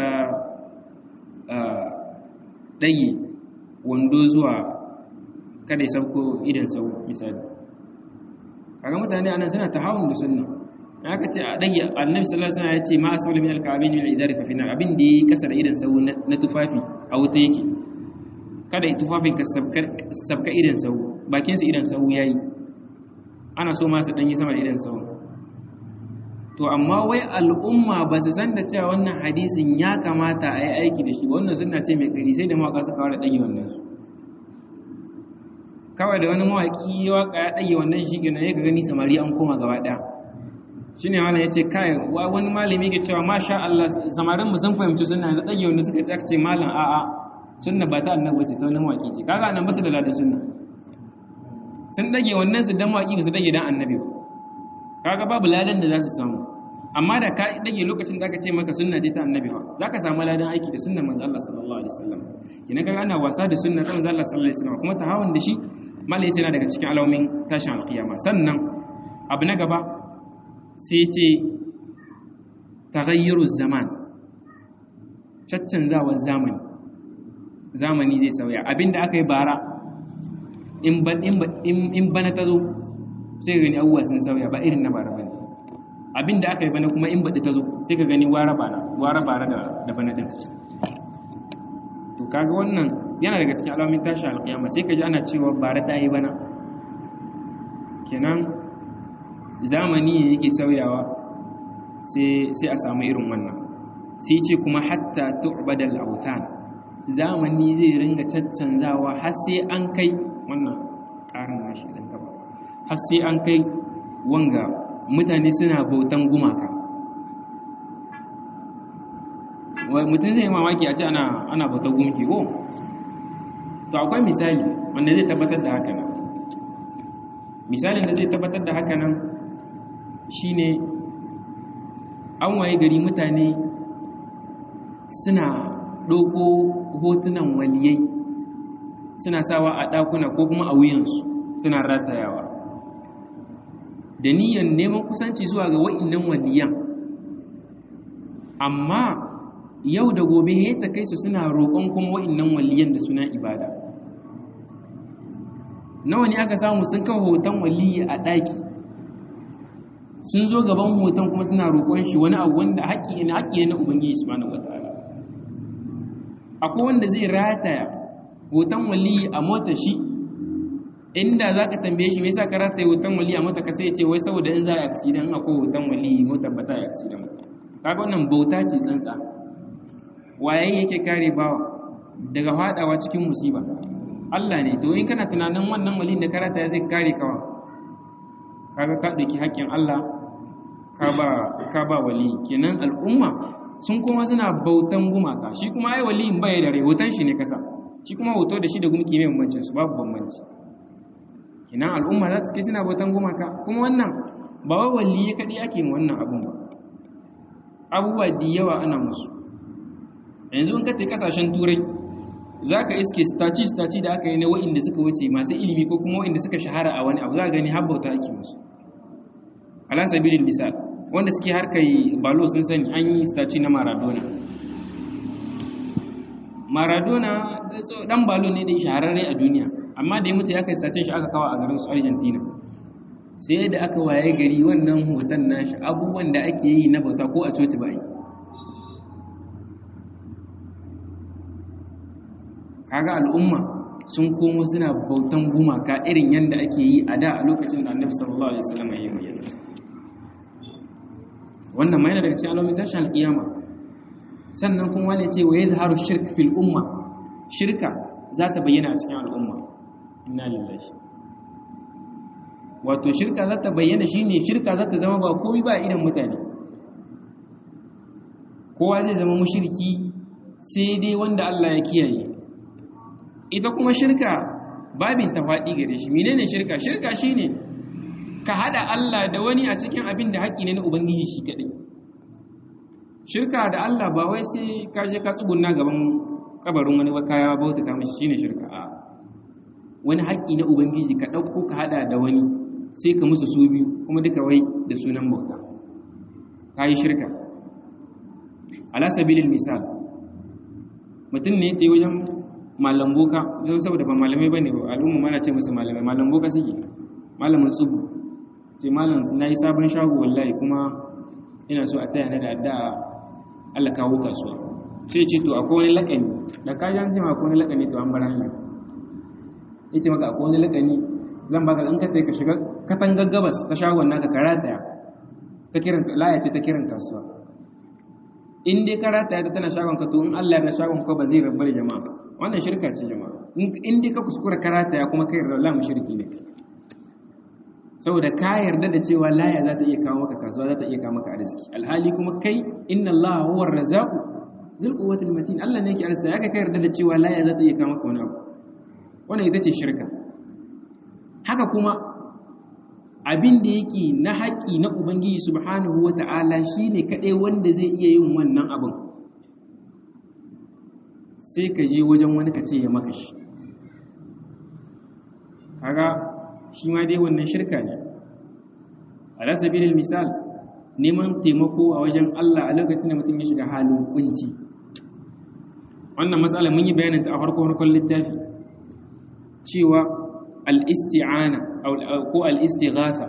ɗage wando zuwa kada ya sauko idan sau misali kaga mutane anan suna tahawun da sunna aka ce a dage annabi sallallahu alaihi wasallam ya ce ma asawla min al-ka'bayn min al-idari fa fina abin da yake kasar idan sau na tufafi a wuta yake kada tufafin ka sabka idan sau bakin su idan sau yayi ana so ma su dan yi sama da idan sau to amma wai al'umma ba su san da cewa wannan hadisin ya kamata a yi aiki da shi wannan sunna ce mai kari sai da mawaka suka fara dage wannan su kawai da wani mawaƙi waka ya ɗage wannan shi gina ya gani samari an koma gaba ɗaya shi ne wani ya ce kai wani malami ke cewa masha Allah samarin mu sun fahimci suna yanzu ɗage wanda suka ce aka ce malam a'a sunna ba ta annabi ce ta wani mawaƙi ce kaga nan ba su da ladan sunna sun ɗage wannan su dan mawaƙi ba su ɗage dan annabi ba kaga babu ladan da za su samu amma da ka ɗage lokacin da aka ce maka sunna ce ta annabi ba za ka samu ladan aiki da sunnar manzo Allah sallallahu alaihi wasallam kina kaga ana wasa da sunnar manzo Allah sallallahu alaihi wasallam kuma tahawun da shi malai ce na daga cikin alamomin tashin alkiyama sannan abu na gaba sai ce taghayyuru zaman caccanzawar zamani zamani zai sauya abinda aka yi bara in bana ta zo sai gani abubuwa sun sauya ba irin na bara bane abinda aka yi bana kuma in baɗi ta zo sai ka gani wara bara wara bara da bana ɗin to kaga wannan yana daga cikin alamomin tashi alƙiyama sai ka ji ana cewa bara ta yi bana kenan zamani ne yake sauyawa sai a samu irin wannan sai ce kuma hatta tu'badal authan zamani zai ringa caccanzawa har sai an kai wannan ƙarin nashi ɗan gaba har sai an kai wanga mutane suna bautan gumaka mutum zai mamaki a ce ana bautan gumki ko to akwai misali wanda zai tabbatar da haka nan misalin da zai tabbatar da haka nan shine an waye gari mutane suna ɗauko hotunan waliyai suna sawa a ɗakuna ko kuma a wuyansu suna ratayawa da niyyar neman kusanci zuwa ga wa'innan waliyan amma yau da gobe ya ta kai su suna roƙon kuma wa'innan waliyan da suna ibada nawa ne aka samu sun kawo hoton waliyi a ɗaki sun zo gaban hoton kuma suna roƙon shi wani abu wanda haƙƙi ne haƙƙi ne na ubangiji subhanahu wataala akwai wanda zai rataya hoton waliyi a mota shi inda za ka tambaye shi me yasa ka rataya hoton waliyi a mota ka sai ce wai saboda in za a accident akwai hoton waliyi motar ba ta yi accident kaga wannan bauta ce tsantsa waye yake kare bawa daga fadawa cikin musiba Allah ne to in kana tunanin wannan waliyin da karata ya zai kare kawa kaga ka dauki haƙƙin Allah ka ba ka ba wali kenan al'umma sun koma suna bautan gumaka shi kuma ai waliyin bai da rai hoton shi ne kasa shi kuma hoto da shi da gumki mai bambancin su babu bambanci kinan al'umma za su ke suna bautan gumaka kuma wannan ba wa waliye kaɗai ake yin wannan abun ba abubuwa da yawa ana musu yanzu in ka te kasashen turai za ka iske staci-staci da aka yi na wa'inda suka wuce masu ilimi ko kuma wa'inda suka shahara a wani abu za a gani habbauta ake musu alasabirin misal wanda suke harkar balo sun sani an yi staci na maradona maradona dan balo ne da ya shahararre a duniya amma da ya mutu ya kai stacin shi aka kawo a garin su argentina sai da aka waye gari wannan hoton nashi abubuwan da ake yi na bauta ko a coci ba yi kaga al'umma sun komo suna bautan gumaka irin yadda ake yi a da a lokacin da annabi sallallahu alaihi wasallam ya yi wannan mai daga cikin alamomin tashin alƙiyama sannan kuma wani ce wa yadhharu shirk fil umma shirka za ta bayyana a cikin al'umma inna lillahi wato shirka za ta bayyana shine shirka za ta zama ba komai ba idan mutane kowa zai zama mushriki sai dai wanda Allah ya kiyaye ita kuma shirka babin ta faɗi gare shi menene shirka shirka shine ka hada Allah da wani a cikin abin da haƙƙi ne na ubangiji shi kaɗai shirka da Allah ba wai sai ka je ka tsugunna gaban kabarin wani kaya bauta ta mishi shine shirka a wani haƙƙi na ubangiji ka ɗauko ka hada da wani sai ka musu su biyu kuma duka wai da sunan bauta ka yi shirka ala sabilin misal mutum ne ta yi wajen malam boka zan saboda ba malamai ba ne ba al'umma mana ce musu malamai malam boka suke malamin tsubu ce malam na yi sabon shago wallahi kuma ina so a taya na da addu'a Allah kawo kasuwa sai ce to akwai wani lakani da ka ji an ce ma akwai wani lakani to an bar hanya yace maka akwai wani lakani zan baka in ka ka shiga katangar gabas ta shagon naka ka rataya ta kiran laya ce ta kiran kasuwa in dai ka rataya ta tana shagon ka to in Allah ya shagon ka ba zai rabbar jama'a wannan shirka ce jama'a in dai ka kuskura ka rataya kuma kai Allah mushriki ne saboda ka yarda da cewa laya za ta iya kawo maka kasuwa za ta iya kawo maka arziki alhali kuma kai inna Allah huwa ar-razzaqu zul quwwatil matin Allah ne yake arziki ya ka yarda da cewa laya za ta iya kawo maka wani abu wannan ita ce shirka haka kuma abin da yake na haƙi na ubangiji subhanahu wata'ala shine kadai wanda zai iya yin wannan abin sai ka je wajen wani ka ce ya maka shi kaga shi ma dai wannan shirka ne ala sabilil misal neman taimako a wajen Allah a lokacin da mutum ya shiga halin kunci wannan matsala mun yi bayanin ta a farko farkon littafi cewa al-isti'ana ko al-istighatha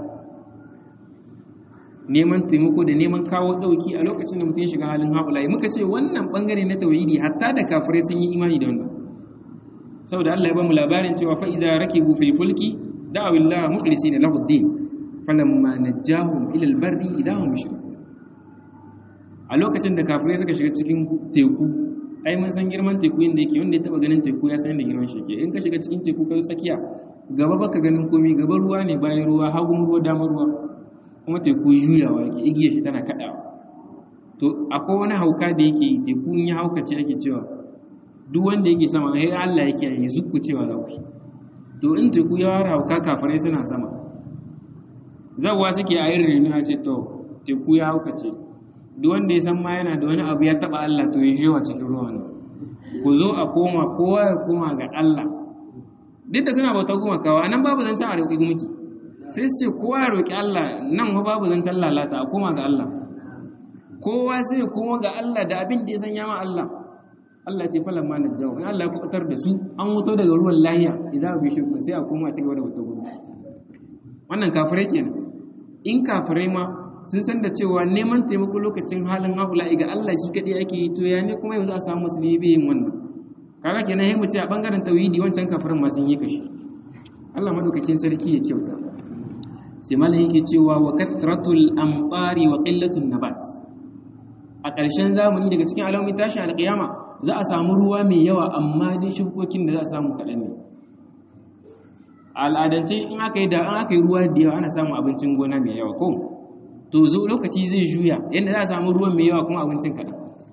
neman taimako da neman kawo dauki a lokacin da mutum ya shiga halin haulayi muka ce wannan bangare na tauhidi hatta da kafirai sun yi imani da wannan saboda Allah ya ba mu labarin cewa fa idza rakibu fil fulki da'aw Allah mukhlisina lahu ad-din falamma najjahum ila al-barri idahum yushrikun a lokacin da kafirai suka shiga cikin teku ai mun san girman teku inda yake wanda ya taba ganin teku ya san da girman shi yake in ka shiga cikin teku kan tsakiya gaba baka ganin komai gaba ruwa ne bayan ruwa hagun ruwa damar ruwa kuma teku juyawa yake igiyar shi tana kadawa to akwai wani hauka da yake teku in ya haukace ake cewa duk wanda yake sama sai Allah yake yi zukku cewa za ku to in teku ya wara hauka kafirai suna sama zawwa suke a yin renu a ce to teku ya haukace duk wanda ya san ma yana da wani abu ya taba Allah to ya shewa cikin ruwan ku zo a koma kowa ya koma ga Allah duk da suna bauta kuma kawa nan babu zancen a roƙi gumki sai su ce kowa ya roƙi Allah nan ma babu zancen lalata a koma ga Allah kowa sai ya koma ga Allah da abin da ya san yama Allah Allah ce falan ma na jawo in Allah ya kubutar da su an wuto daga ruwan lahiya idan bi shirku sai a koma ci gaba da wata gudu wannan kafirai kenan in kafirai ma sun san da cewa neman taimako lokacin halin haula'i ga Allah shi kadai ake yi to ya ne kuma yau za a samu musulmi bai yin wannan kaga kenan sai mu ce a bangaren tauhidi wancan kafirin ma sun yi kashi Allah madaukakin sarki ya kyauta sai malam yake cewa wa kathratul amfari wa qillatul nabat a ƙarshen zamani daga cikin alamomin tashin alƙiyama za a samu ruwa mai yawa amma dai shukokin da za a samu kaɗan ne al'adance in aka yi da an aka yi ruwa da yawa ana samun abincin gona mai yawa ko to zo lokaci zai juya yadda za a samu ruwan mai yawa kuma abincin kaɗan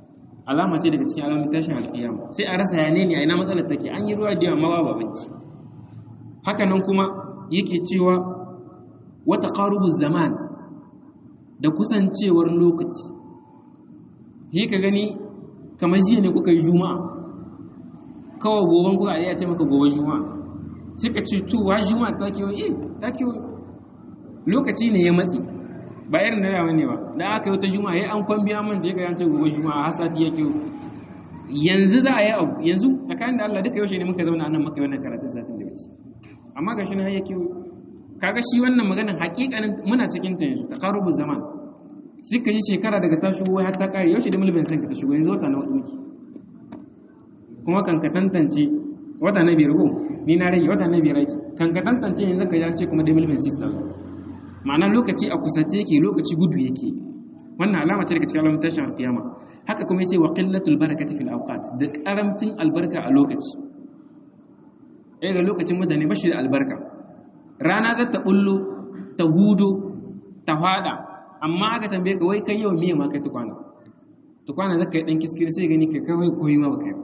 alama ce daga cikin alamomin tashin alƙiyama sai a rasa yane ne a ina matsalar take an yi ruwa da yawa mawa babanci haka nan kuma yake cewa wata ƙarubu zaman da kusancewar lokaci yi ka gani kamar jiya ne kuka yi juma'a kawai goben kuka ya ce maka gobe juma'a suka ce tuwa juma'a ta kewa eh ta kewa lokaci ne ya matsi ba irin da yawa ne ba da aka yi wata juma'a ya an kwambiya man ce ga yance gobe juma'a har sati ya kewa yanzu za a yi abu yanzu tsakanin da Allah duka yaushe ne muka zauna nan muka yi wannan karatun satin da wuce amma ga shi na ya kewa kaga shi wannan maganin hakikanin muna cikin ta yanzu taqarubu zaman suka yi shekara daga ta shigo har ta kare yaushe da mulkin san ka ta shigo yanzu wata na hudu kuma kan ka tantance wata na biyar ko ni na rage wata na biyar aiki kan ka tantance yanzu ka jance kuma da mulkin system ma'ana lokaci a kusace yake lokaci gudu yake wannan alama ce daga cikin alamun tashin alkiyama haka kuma yace wa qillatul barakati fil awqat da karamcin albarka a lokaci eh ga lokacin mutane bashi da albarka rana za ta bullo ta hudo ta fada amma aka tambaye ka wai kai yau miye ma kai tukwana tukwana zaka yi dan kiskiri sai gani kai kai koyi ma baka yi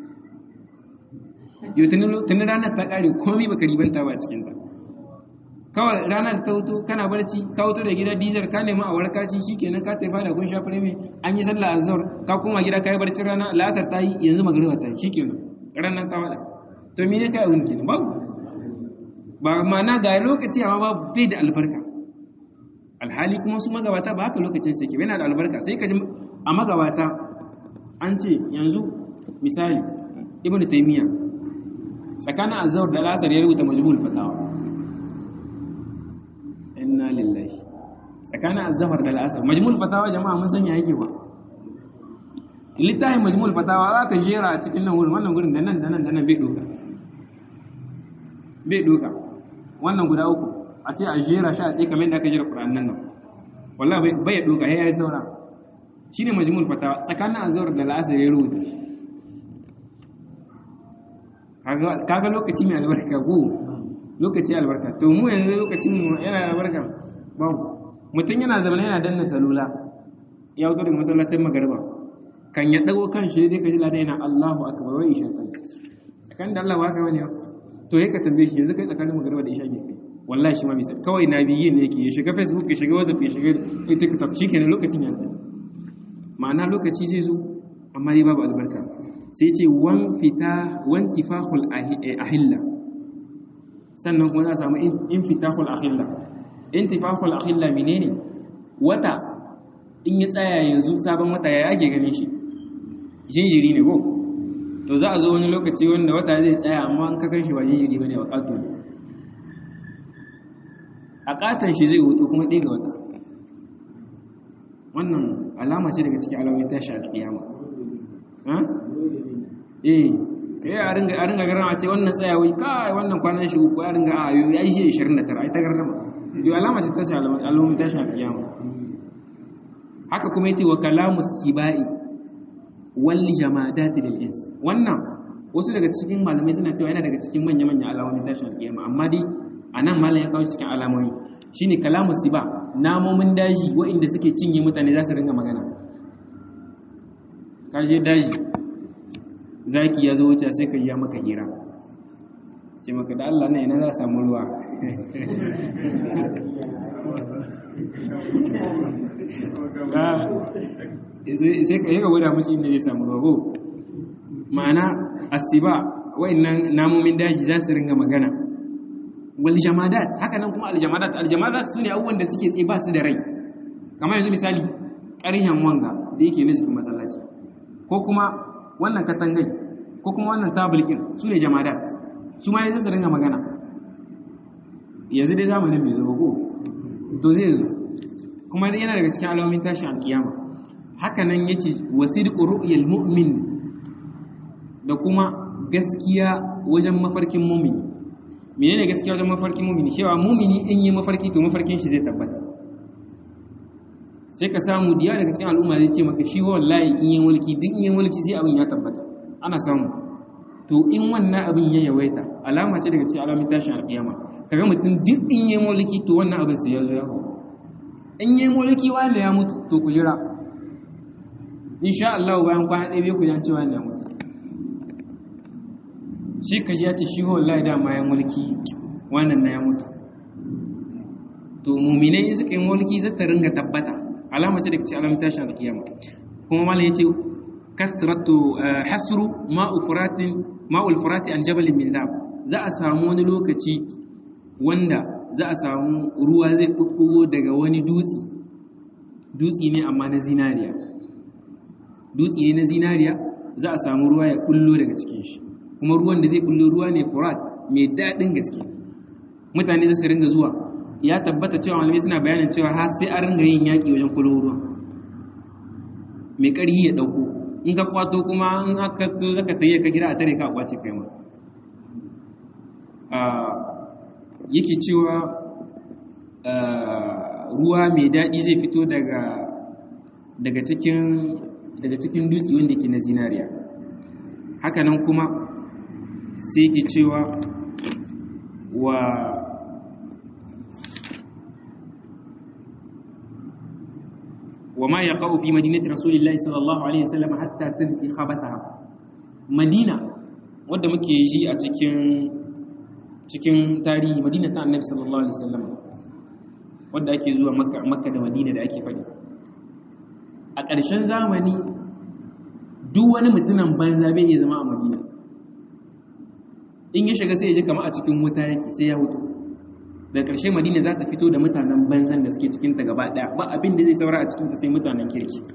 yau tuni ranar ta kare komai baka ribanta ba a cikin ta kawai ranar ta hutu kana barci ka hutu da gida dijar ka nemi a warkaci shikenan ka tafi da kun shafi reme an yi sallah azhar ka koma gida ka yi barci rana la'asar ta yi yanzu magriba ta yi shikenan ranar ta wada to mene kai abun kenan babu ba mana ga lokaci amma babu bai da albarka alhali kuma su magabata ba haka lokacin sai ke yana da albarka sai ka ji a magabata an ce yanzu misali ibn taymiya tsakanin azhar da lasar ya rubuta majmu'ul fatawa inna lillahi tsakanin azhar da lasar majmu'ul fatawa jama'a mun sanya yake ba littafin majmu'ul fatawa za ka jera a cikin nan wurin wannan gurin da nan da nan da nan bai doka bai doka wannan guda uku a ce a jera shi a tsaye kamar da aka jera Qur'an nan nan wallahi bai doka ya yi saura shine majmul fatawa tsakanin azhar da al'asr ya rubuta kaga kaga lokaci mai albarka ko lokaci albarka to mu yanzu lokacin mu yana albarka ba mutum yana zama yana danna salula ya wuto daga masallacin magariba kan ya dago kan shi dai ka ji ladan yana Allahu akbar wa isha kai tsakanin da Allah ba ka bane to yake tambaye shi yanzu kai tsakanin magariba da isha ke kai wallahi shi ma misal kawai na biyi ne yake ya shiga facebook ya shiga whatsapp ya shiga tiktok shikenan lokacin ya ma'ana lokaci zai zo amma dai babu albarka sai ce wan fita wan tifahul ahilla sannan kuma za a samu infitahul ahilla intifahul ahilla menene wata in ya tsaya yanzu sabon wata ya ake ganin shi jinjiri ne ko to za a zo wani lokaci wanda wata zai tsaya amma an kakar shi ba jinjiri bane wa katon a katon shi zai hoto kuma ɗaya ga wata wannan alama ce daga cikin alamomin tashi a kiyama eh eh a ringa a ringa garama ce wannan tsayawai kai wannan kwanan shi uku a ringa a yo ya yi shi 29 ai ta garama yo alama ce tashi alamomin tashi a kiyama haka kuma yace wa kalamu sibai wal jamadati lil ins wannan wasu daga cikin malamai suna cewa yana daga cikin manya manyan alamomin tashi a kiyama amma dai anan malam ya kawo cikin alamomi shine kalamu siba namomin daji waɗanda suke cinye mutane za su ringa magana kaje daji zaki ya zo wuce sai ka yi maka hira ce maka da Allah na yana za a samu ruwa sai ka yi ga gwada mashi inda zai samu ruwa ko ma'ana asiba waɗannan namomin daji za su ringa magana wal jamadat haka nan kuma al jamadat al jamadat sune abubuwan da suke tsaye ba su da rai kamar yanzu misali ƙarhen wanga da yake na cikin masallaci ko kuma wannan katangai ko kuma wannan tabulkin su ne jamadat su ma yanzu su ringa magana yanzu dai zamanin bai zo ko to zai zo kuma yana daga cikin alamomin tashin alkiyama haka nan yace wasidqu ru'yal mu'min da kuma gaskiya wajen mafarkin mu'mini menene gaskiya wajen mafarkin mumini cewa mumini in yi mafarki to mafarkin shi zai tabbata sai ka samu diya daga cikin al'umma zai ce maka shi wallahi in yi mulki duk in yi mulki sai abin ya tabbata ana samu to in wannan abin ya yawaita alama ce daga cikin alamun tashin alƙiyama kaga mutum duk in yi mulki to wannan abin sai ya zo ya hau in yi mulki wanda ya mutu to ku jira insha Allah bayan kwana ɗaya bai ku jan cewa ne mutu shi ka ji ya ce shi wallahi dama ya mulki wannan na ya mutu to muminai in suka yi mulki zai ta ringa tabbata alama ce daga cikin alamun tashin alkiyama kuma malam yace kasratu hasru ma'u furatin ma'ul furati an jabalin min dhab za a samu wani lokaci wanda za a samu ruwa zai bubbugo daga wani dutse dutse ne amma na zinariya dutse ne na zinariya za a samu ruwa ya kullo daga cikin shi kuma ruwan da zai kullo ruwa ne furat mai daɗin gaske mutane za su ringa zuwa ya tabbata cewa malamai suna bayanin cewa har sai an ringa yin yaƙi wajen kullo ruwa mai ƙarhi ya ɗauko in ka kwato kuma in aka zo zaka tayi ka gida a tare ka kwace kai ma yake cewa ruwa mai daɗi zai fito daga daga cikin daga cikin dutse wanda ke na zinariya hakanan kuma sai ke cewa wa وما يقع في مدينة رسول الله صلى الله عليه وسلم حتى تنفي خبثها مدينة wadda muke ji a cikin cikin tarihi madina ta annabi sallallahu alaihi wasallam wadda ake zuwa makka makka da madina da ake faɗi a ƙarshen zamani duk wani mutumin banza bai iya zama a madina in ya shiga sai ya ji kama a cikin wuta yake sai ya hutu da ƙarshe madina za ta fito da mutanen banzan da suke cikinta gaba ɗaya ba abin da zai saura a cikinta sai mutanen kirki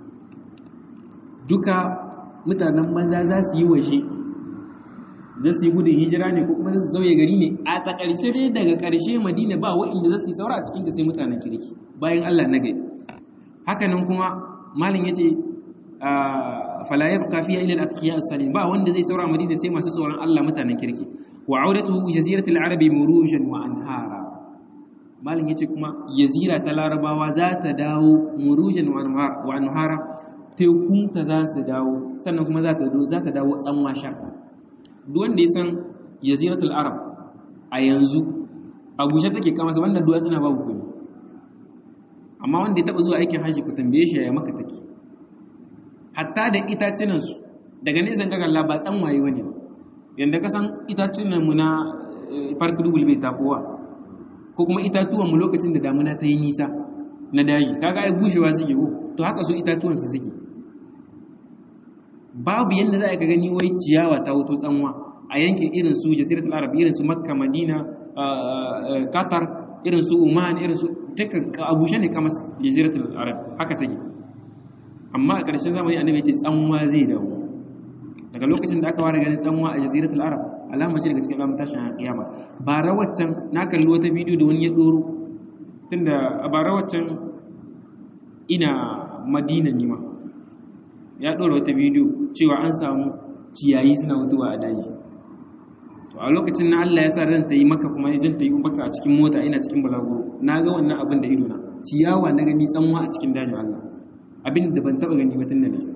duka mutanen banza za su yi waje za su yi gudun hijira ne ko kuma za su zauye gari ne a ta ƙarshe dai daga ƙarshe madina ba wa'inda za su yi saura a cikinta sai mutanen kirki bayan allah na gari hakanan kuma malin ya ce fala yabqa fiha illa al-atqiya as-salim ba wanda zai saura madina sai masu tsoron Allah mutanen kirki wa auratuhu jaziratul arabi murujan wa anhara malin yace kuma jazira ta larabawa za ta dawo murujan wa anhara tekun ta za su dawo sannan kuma za ta za ta dawo tsanwa sha duk wanda ya san jaziratul arab a yanzu abuja take kama sa wanda duwatsu na babu kuma amma wanda ya taba zuwa aikin hajji ku tambaye shi ya maka take hatta da itacinansu daga nisan kagalla ba tsanwaye wani ba yadda ka san itacinanmu na farki dubul bai tafowa ko kuma itatuwanmu lokacin da damuna ta yi nisa na daji kaga ai bushewa suke ko to haka su itatuwansu suke babu yadda za a ka gani wai ciyawa ta wuto tsanwa a yankin irin su jaziratul arab irin su makka madina qatar irin su oman irin su dukkan abushe ne kamar jaziratul arab haka take amma a ƙarshen zamani annabi ce tsanwa zai dawo daga lokacin da aka fara ganin tsanwa a jaziratul arab alama ce daga cikin alamun tashin kiyama bara waccan na kalli wata bidiyo da wani ya doro tunda a bara waccan ina madina nima ya dora wata bidiyo cewa an samu ciyayi suna mutuwa a daji to a lokacin na Allah ya sa ran ta yi maka kuma zan ta yi maka a cikin mota ina cikin balaguro na ga wannan abin da ido na ciyawa na gani tsanwa a cikin dajin Allah abin da ban taba gani ba tun da ne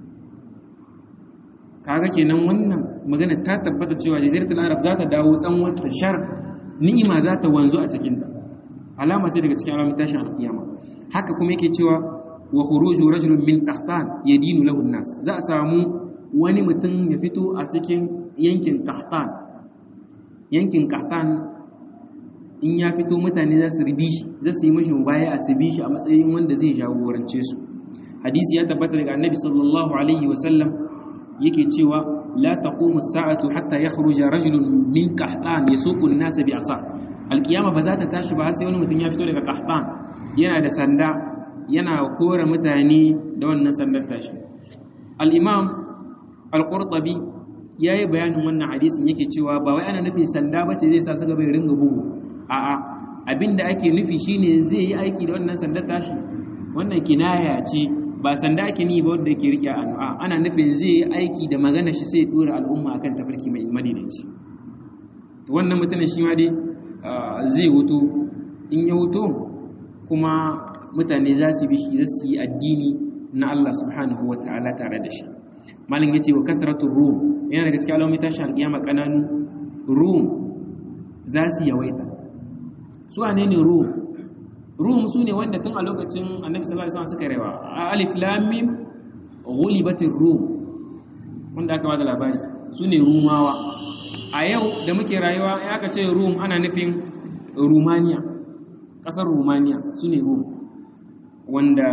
kaga kenan wannan magana ta tabbata cewa jaziratul arab za ta dawo tsanwar ta shar ni'ima za ta wanzu a cikin ta alama ce daga cikin alamun tashin alkiyama haka kuma yake cewa wa khuruju rajulun min qahtan yadinu lahu nas za a samu wani mutum ya fito a cikin yankin qahtan yankin qahtan in ya fito mutane za su ribi shi za su yi mashi baya a su bi shi a matsayin wanda zai jagorance su hadisi ya tabbata daga annabi sallallahu alaihi wasallam yake cewa la taqumu as-sa'atu hatta yakhruja rajulun min qahtan yasuqu an-nasa bi asa alqiyama ba za ta tashi ba sai wani mutum ya fito daga qahtan yana da sanda yana kore mutane da wannan sandar tashi al-imam al-qurtubi yayi bayanin wannan hadisin yake cewa ba wai ana nufin sanda bace zai sa saka bai ringa bugu a'a abinda ake nufi shine zai yi aiki da wannan sandar tashi wannan kinaya ce ba sanda ake ni ba wanda yake rike annu'a ana nufin zai yi aiki da magana shi sai dora al'umma akan tafarki mai madinaci to wannan mutumin shi ma dai zai wuto in ya wuto kuma mutane za su bi shi za su yi addini na Allah subhanahu wata'ala tare da shi malin yace wa kasratul rum yana daga cikin alamomin tashin alƙiyama kananu rum za su yawaita su wane ne rum rum su ne wanda tun a lokacin annabi sallallahu alaihi wasallam suka rewa alif lam mim ghulibatir rum wanda aka bada labari su ne rumawa a yau da muke rayuwa ya aka ce rum ana nufin rumaniya ƙasar rumaniya su ne rum wanda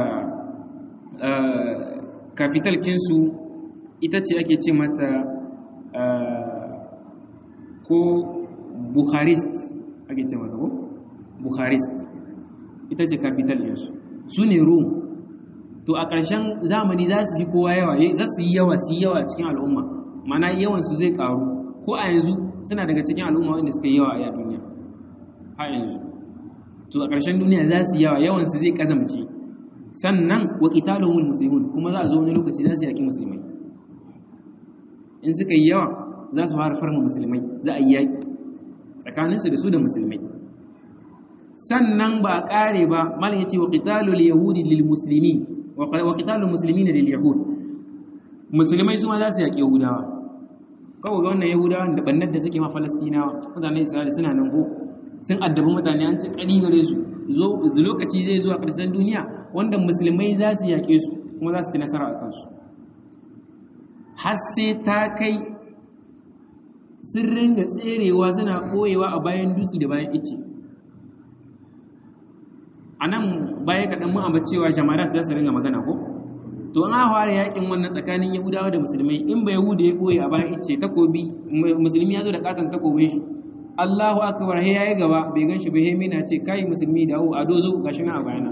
capital kinsu ita ce ake ce mata ko Bucharest ake ce mata ko Bucharest ita ce capital ɗinsu su ne Rome to a ƙarshen zamani za su ji kowa yawa za su yi yawa su yi yawa cikin al'umma mana yawansu zai ƙaru ko a yanzu suna daga cikin al'umma wanda suka yi yawa a duniya a yanzu to a ƙarshen duniya za su yi yawa yawansu zai ƙazamce sannan wa qitaluhumul muslimun kuma za a zo wani lokaci za su yaki musulmai in suka yi yawa za su fara farma musulmai za a yi yaki tsakaninsu da su da musulmai sannan ba a ƙare ba malin ya ce wa qitalul yahudi lil muslimi wa qitalul muslimina lil yahud musulmai su ma za su yaki yahudawa kawai ga wannan yahudawan da bannar da suke ma falastinawa mutane isra'ila suna nan ko sun addabi mutane an ci ƙari gare su zo lokaci zai zuwa ƙarshen duniya wanda musulmai za su yaƙe su kuma za su ci nasara a kansu har sai ta kai sun ringa tserewa suna ɓoyewa a bayan dutse da bayan ice a nan baya kaɗan mu amma cewa jamarat za su ringa magana ko to an fara yakin wannan tsakanin yahudawa da musulmai in ba yahuda ya ɓoye a bayan ice takobi musulmi ya zo da katon takobin shi Allahu akbar he yayi gaba bai ganshi ba he mina ce kai musulmi dawo a dozo gashi na a bayana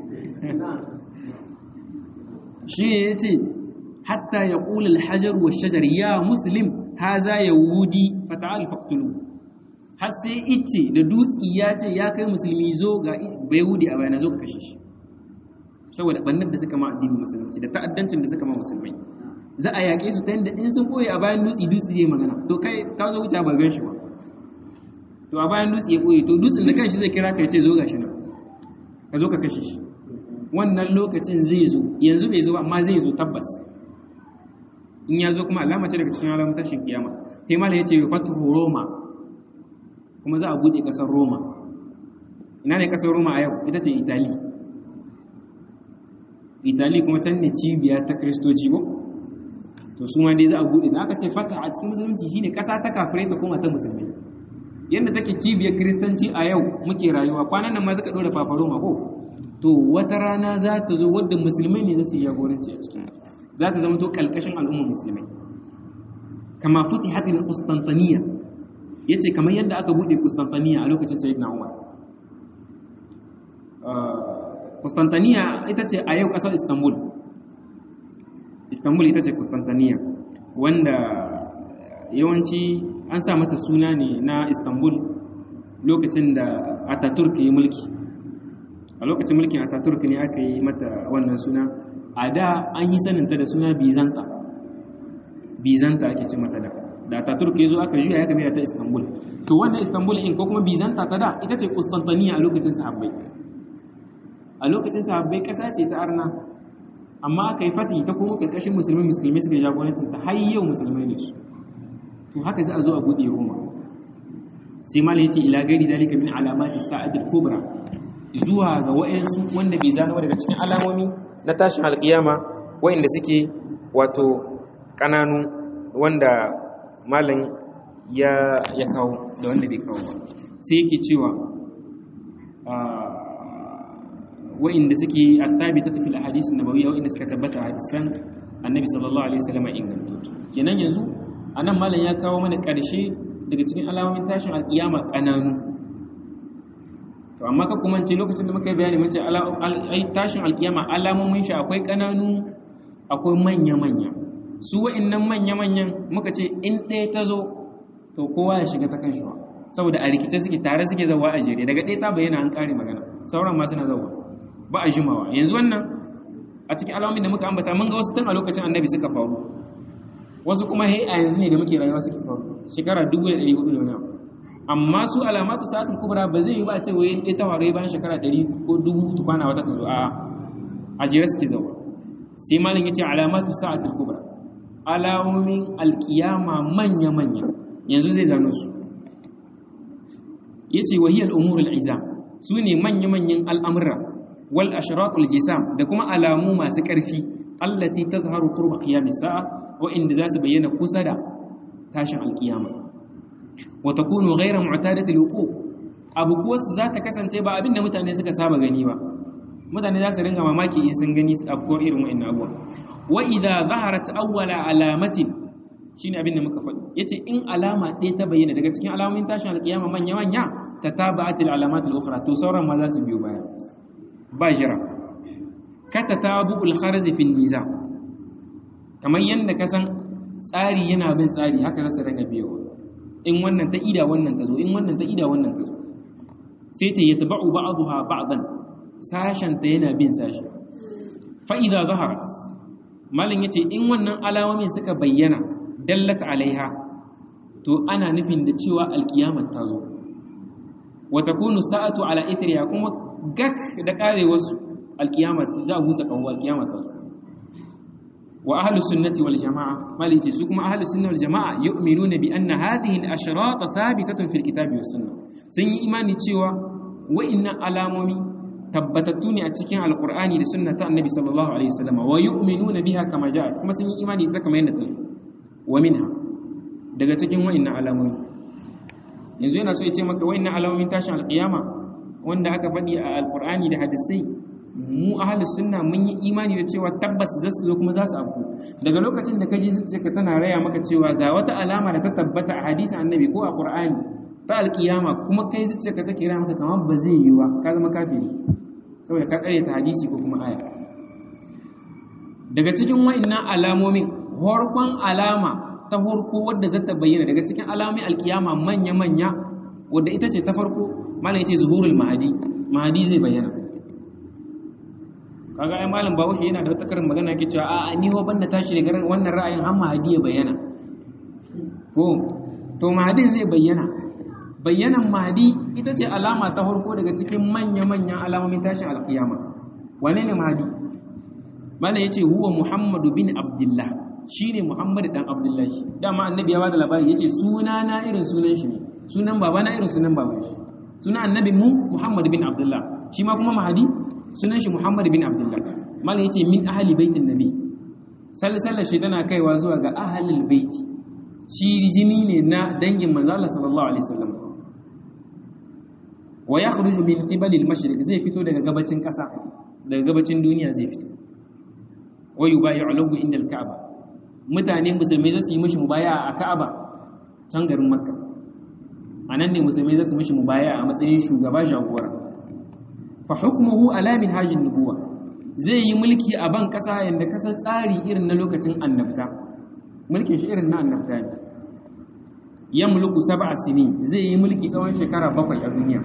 shi ne yace hatta yaqul al-hajar wa shajar ya muslim haza yahudi fata'al faqtulu har sai ice da dutsi ya ce ya kai musulmi zo ga yahudi a bayana zo ka kashe shi saboda bannar da suka ma addinin musulunci da ta'addancin da suka ma musulmai za a yaƙe su ta yadda in sun boye a bayan dutsi dutsi zai magana to kai ka zo wuce ba gan shi ba to a bayan dutse ya ɓoye to dutsen da kanshi zai kira ka ce zo gashi nan ka zo ka kashe shi wannan lokacin zai zo yanzu bai zo amma zai zo tabbas in ya zo kuma alama ce daga cikin alamun tashin kiyama sai mala ya ce fatu roma kuma za a buɗe ƙasar roma ina ne ƙasar roma a yau ita ce itali itali kuma can ne cibiya ta kristoci ko to su ma dai za a buɗe da aka ce fata a cikin musulunci shine ƙasa ta kafirai ta koma ta musulmai yadda take cibiyar kiristanci a yau muke rayuwa kwanan nan ma suka ɗora fafaroma ko to wata rana za ta zo wadda musulmai ne za su yi jagoranci a cikin za ta zama to kalkashin al'ummar musulmai kama futi hatin kustantaniya ya ce kamar yadda aka buɗe kustantaniya a lokacin sayid na umar kustantaniya ita ce a yau ƙasar istanbul istanbul ita ce kustantaniya wanda yawanci an sa mata suna ne na istanbul lokacin da ataturk ya mulki a lokacin mulkin ataturk ne aka yi mata wannan suna a da an yi saninta da suna bizanta bizanta ake ce mata da da ataturk ya zo aka juya ya game da ta istanbul to wannan istanbul in ko kuma bizanta ta da ita ce kustantaniya a lokacin sahabbai a lokacin sahabbai ƙasa ce ta arna amma aka yi fatihi ta kuma ƙarƙashin musulmi musulmi suka jagorancin ta har yau musulmai ne su to haka za a zo a buɗe roma sai malam ya ce ila gari dalika min alamati sa'atul kubra zuwa ga wa'ansu wanda bai zano daga cikin alamomi na tashin alƙiyama wa'anda suke wato ƙananu wanda malam ya ya kawo da wanda bai kawo ba sai yake cewa wa'inda suke athabita fil ahadith nabawiyya wa'inda suka tabbata hadisan annabi sallallahu alaihi wasallam ingantattu kenan yanzu anan malam ya kawo mana ƙarshe daga cikin alamomin tashin alƙiyama ƙananu to amma ka kuma ce lokacin da muka yi bayani mun ce tashin alƙiyama alamomin shi akwai ƙananu akwai manya-manya su wa'innan manya-manyan muka ce in ɗaya ta zo to kowa ya shiga ta kan shi saboda a rikice suke tare suke zawa a jere daga ɗaya ta bayyana an ƙare magana sauran ma suna zawa ba a jimawa yanzu wannan a cikin alamomin da muka ambata mun ga wasu tun a lokacin annabi suka faru wasu kuma hai a yanzu ne da muke rayuwa suke faru shekara 1400 da wani amma su alamatu sa'atul kubra ba zai yi ba a ce wai ɗaya ta faru bayan shekara 100 ko 1000 tukwana wata ta zo a a jere suke zawa sai malam ya ce alamatu sa'atul kubra alamomin alkiyama manya-manya yanzu zai zano su ya ce wahiyar umurul izam su ne manya-manyan al'amura wal ashiratul jisam da kuma alamu masu ƙarfi allati tadhharu qurba qiyamis sa'a wa inda za su bayyana kusa da tashin alkiyama wa takunu ghayra mu'tadati alwuqu abu kuwa za ta kasance ba abinda mutane suka saba gani ba mutane za su ringa mamaki in sun gani su afkuwar irin wa'in abuwa wa idha zaharat awwala alamatin shine abin da muka faɗi yace in alama ɗaya ta bayyana daga cikin alamomin tashin alkiyama manya manya tataba'at alalamat al-ukhra to sauran ma za su biyo baya ba jira katatabu al-kharz fi an-niza kamar yanda ka san tsari yana bin tsari haka za su ringa biyowa in wannan ta ida wannan ta zo in wannan ta ida wannan ta zo sai ce yatba'u ba'daha ba'dan sashenta yana bin sashi fa'iza zaharat malin ya ce in wannan alamomin suka bayyana dallata alaiha to ana nufin da cewa alkiyamar ta zo wata kunu sa'atu ala ithriya kuma gak da kare wasu alkiyamar za a busa kawo alkiyamar ta zo wa ahlus sunnati wal jama'a malin ce su kuma ahlus sunnati wal jama'a yu'minuna bi anna hadhihi al ashrat thabitatun fil kitabi was sunnah sun yi imani cewa wa'innan alamomi tabbatattu ne a cikin alkur'ani da sunna ta annabi sallallahu alaihi wasallam wa yu'minuna biha kama ja'at kuma sun yi imani da kamar yadda ta zo wa minha daga cikin wa'annan alamomi yanzu yana so ya ce maka wa'annan alamomin tashin alkiyama wanda aka faɗi a alkur'ani da hadisai mu ahli sunna mun yi imani da cewa tabbas za su zo kuma za su afku daga lokacin da ka ji zuciyarka tana raya maka cewa ga wata alama da ta tabbata a hadisin annabi ko a qur'ani ta alkiyama kuma kai zuciyarka take raya maka kamar ba zai yi wa ka zama kafiri saboda ka kare ta hadisi ko kuma aya daga cikin wa'annan alamomin horkon alama ta horko wadda za ta bayyana daga cikin alamomin alkiyama manya-manya wadda ita ce ta farko malam yace zuhurul mahadi mahadi zai bayyana kaga ai malam bawashi yana da wata karin magana yake cewa a ni ho banda tashi daga wannan ra'ayin har mahadi ya bayyana ko to mahadin zai bayyana bayyanan mahdi ita ce alama ta farko daga cikin manya-manyan alamomin tashin alkiyama wane ne mahdi mana yace huwa muhammadu bin abdullah shine muhammad dan abdullahi dama annabi ya bada labari yace suna na irin sunan shi ne sunan baba na irin sunan baban shi sunan annabi mu muhammad bin abdullah shi ma kuma mahdi sunan shi muhammad bin abdullah mana yace min ahli baitin nabi sallallahu shi tana kaiwa zuwa ga ahlul baiti shi jini ne na dangin manzo Allah sallallahu alaihi wasallam wa ya kharuju min qibali al-mashriq zai fito daga gabacin ƙasa daga gabacin duniya zai fito wa yubayi'u lahu inda al-ka'ba mutane musulmai zasu yi mishi mubaya'a a Ka'aba can garin Makka anan ne musulmai zasu mishi mubaya'a a matsayin shugaba jagora fa hukmuhu ala min hajin nubuwa zai yi mulki a ban ƙasa yanda kasan tsari irin na lokacin annabta mulkin shi irin na annabta ne yamluku sab'a sinin zai yi mulki tsawon shekara bakwai a duniya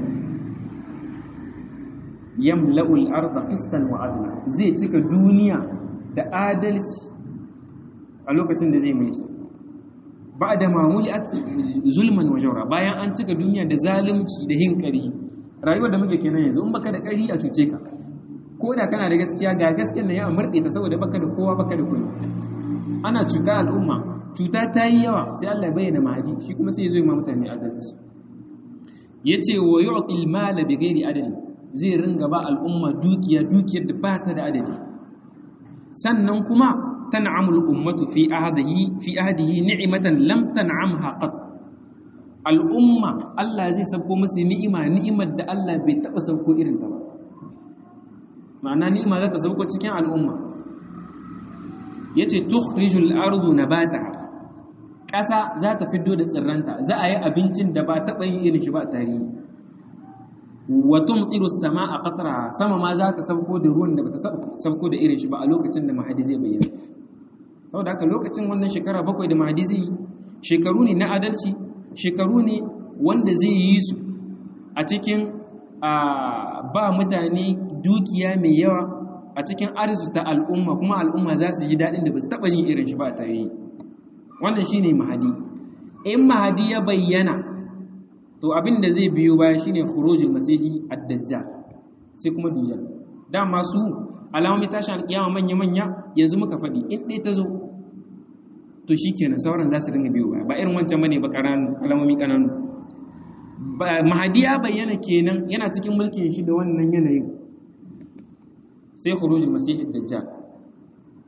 yamla'ul arda qistan wa adla zai cika duniya da adalci a lokacin da zai mulki ba'da ma muli'at zulman wa jawra bayan an cika duniya da zalunci da hinkari rayuwar da muke kenan yanzu in baka da ƙari a cuce ka ko da kana da gaskiya ga gaskiyar nan ya murɗe ta saboda baka da kowa baka da kuɗi ana cuta al'umma cuta ta yi yawa sai Allah ya bayyana mahadi shi kuma sai ya zo ma mutane adalci yace wa yu'til mala bi ghairi adali zai ringa ba al'umma dukiya dukiyar da ba ta da adadi sannan kuma tan'amul ummatu fi ahdihi fi ahdihi ni'matan lam tan'amha qat al'umma Allah zai sauko musu ni'ima ni'imar da Allah bai taba sauko irin ta ba ma'ana ni'ima za ta sauko cikin al'umma yace tukhrijul ardu nabataha ƙasa za ta fiddo da tsirranta za a yi abincin da ba taɓa yin irin shi ba tarihi wa tumtiru samaa qatra sama ma za ta sauko da ruwan da bata sauko da irin shi ba a lokacin da mahadi zai bayyana saboda haka lokacin wannan shekara bakwai da mahadi zai shekaru ne na adalci shekaru ne wanda zai yi su a cikin ba mutane dukiya mai yawa a cikin arzuta al'umma kuma al'umma za su ji daɗin da ba su taɓa yin irin shi ba a tarihi wannan shine mahadi in mahadi ya bayyana to abin da zai biyo baya shine khurujul masihi ad-dajjal sai kuma dujjal dama su alamomi tashin alkiyama manya manya yanzu muka faɗi in ɗaya ta zo to shikenan sauran za su dinga biyo baya ba irin wancan bane ba ƙananu alamomi ƙananu mahadi ya bayyana kenan yana cikin mulkin shi da wannan yanayin sai khurujul masihi ad-dajjal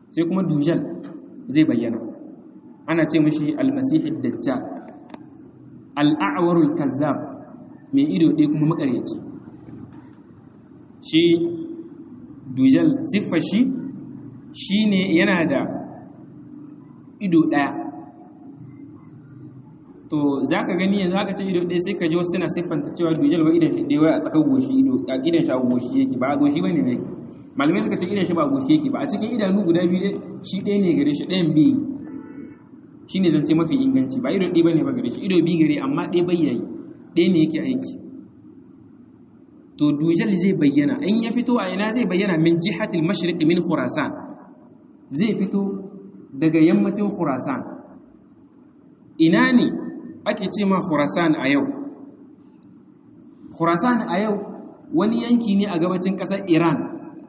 sai kuma dujal zai bayyana ana ce mashi almasihid dajjal al'awarul kazzab mai ido ɗaya kuma makaryaci shi dujal siffar shi shi ne yana da ido ɗaya to za ka gani yanzu aka ce ido ɗaya sai ka ji wasu suna siffanta cewa dujal ba idan shi ɗaya wai a tsakar goshi ido a idan shi a goshi yake ba a goshi ba ne mai malamai suka ce idan shi ba a goshi yake ba a cikin idanu guda biyu shi ɗaya ne gare shi ɗayan biyu shi ne zance mafi inganci ba ido ɗaya ba ne ba gare shi ido biyu gare amma ɗaya bayyayi ɗaya ne yake aiki to dujal zai bayyana in ya fito a ina zai bayyana min jihatil mashriq min khurasan zai fito daga yammacin khurasan ina ne ake ce ma khurasan a yau khurasan a yau wani yanki ne a gabacin ƙasar iran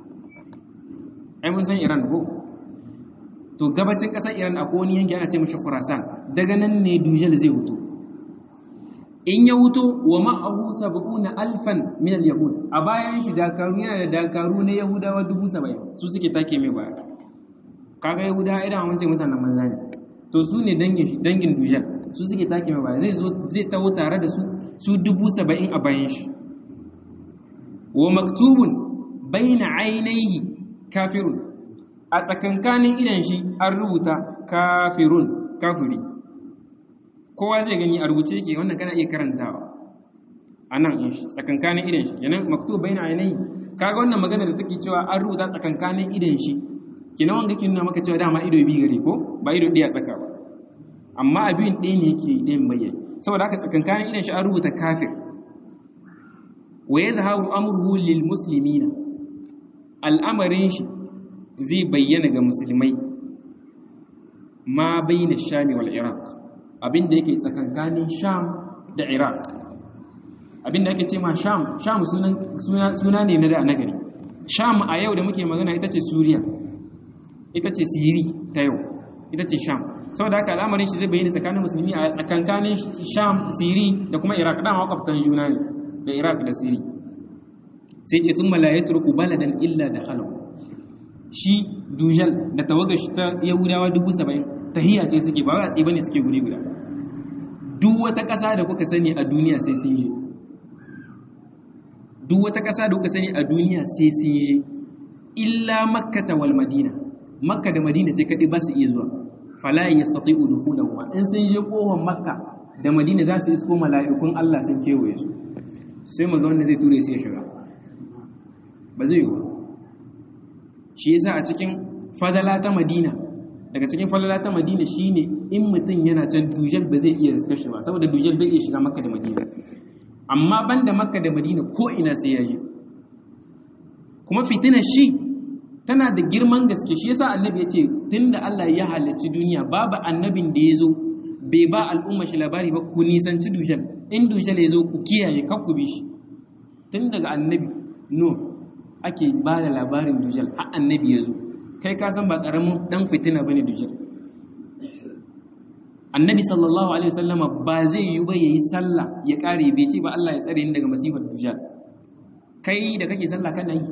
ai mun san iran ko to gabacin ƙasar iran akwai wani yanki ana ce mashi khurasan daga nan ne dujal zai hutu in ya wuto wa ma'ahu sab'una alfan min al-yahud a bayan shi dakaru yana da dakaru na yahudawa dubu saba'in su suke take mai baya kaga yahudawa idan wance mutanen manza ne to su ne dangin dangin dujal su suke take mai baya zai zo zai taho tare da su su dubu saba'in a bayan shi wa maktubun baina ainihi kafirun a tsakankanin idan shi an rubuta kafirun kafiri kowa zai gani a rubuce yake wannan kana iya karantawa a nan in shi tsakankanin idan shi kenan maktub bayna ainihi kaga wannan magana da take cewa an rubuta tsakankanin idan shi kenan wanda yake nuna maka cewa dama ido biyu gare ko ba ido ɗaya tsaka ba amma abin ɗaya ne yake ɗayan bayyana saboda haka tsakankanin idan shi an rubuta kafir wa yadhharu amruhu lil muslimina al'amarin shi zai bayyana ga musulmai ma bayna shami wal iraq abinda yake tsakankanin sham da iraq abinda ake ce ma sham sham suna ne na da na gari sham a yau da muke magana ita ce suriya ita ce siri ta yau ita ce sham saboda haka al'amarin shi zai bayyana tsakanin musulmi a tsakankanin sham siri da kuma iraq dama makwabtan juna ne da iraq da siri sai ce sun malaye turku baladan illa da halau shi dujal da tawagar shi ta yahudawa dubu saba'in tahiyya ce suke ba watsi bane suke guri guda duk wata ƙasa da kuka sani a duniya sai sun je duk wata ƙasa da kuka sani a duniya sai sun je illa makkata wal madina makka da madina ce kaɗai ba su iya zuwa fala yastati'u dukhulahuma in sun je kohon makka da madina za su isko mala'ikun Allah sun kewaye su sai mu ga wanda zai ture su ya shiga ba zai yi ba shi yasa a cikin fadala ta madina daga cikin falala ta madina shine in mutum yana can dujal ba zai iya riskar shi ba saboda dujal bai iya shiga makka da madina amma banda makka da madina ko ina sai ya je kuma fitinar shi tana da girman gaske shi yasa annabi ya ce tunda Allah ya halarci duniya babu annabin da ya zo bai ba al'umma shi labari ba ku nisanci dujal in dujal ya zo ku kiyaye kar ku bi shi tun daga annabi no ake ba da labarin dujal har annabi ya zo kai ka san ba karamin dan fitina bane dujal annabi sallallahu alaihi wasallama ba zai yi ba yayi sallah ya kare bai ce ba Allah ya tsare ni daga masifar dujal kai da kake sallah kana yi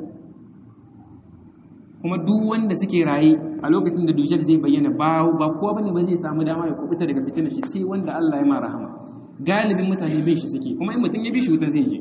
kuma duk wanda suke raye a lokacin da dujal zai bayyana ba ba kowa bane ba zai samu dama ya kubuta daga fitinar shi sai wanda Allah ya ma rahama galibin mutane bin shi suke kuma in mutum ya bi shi wuta zai je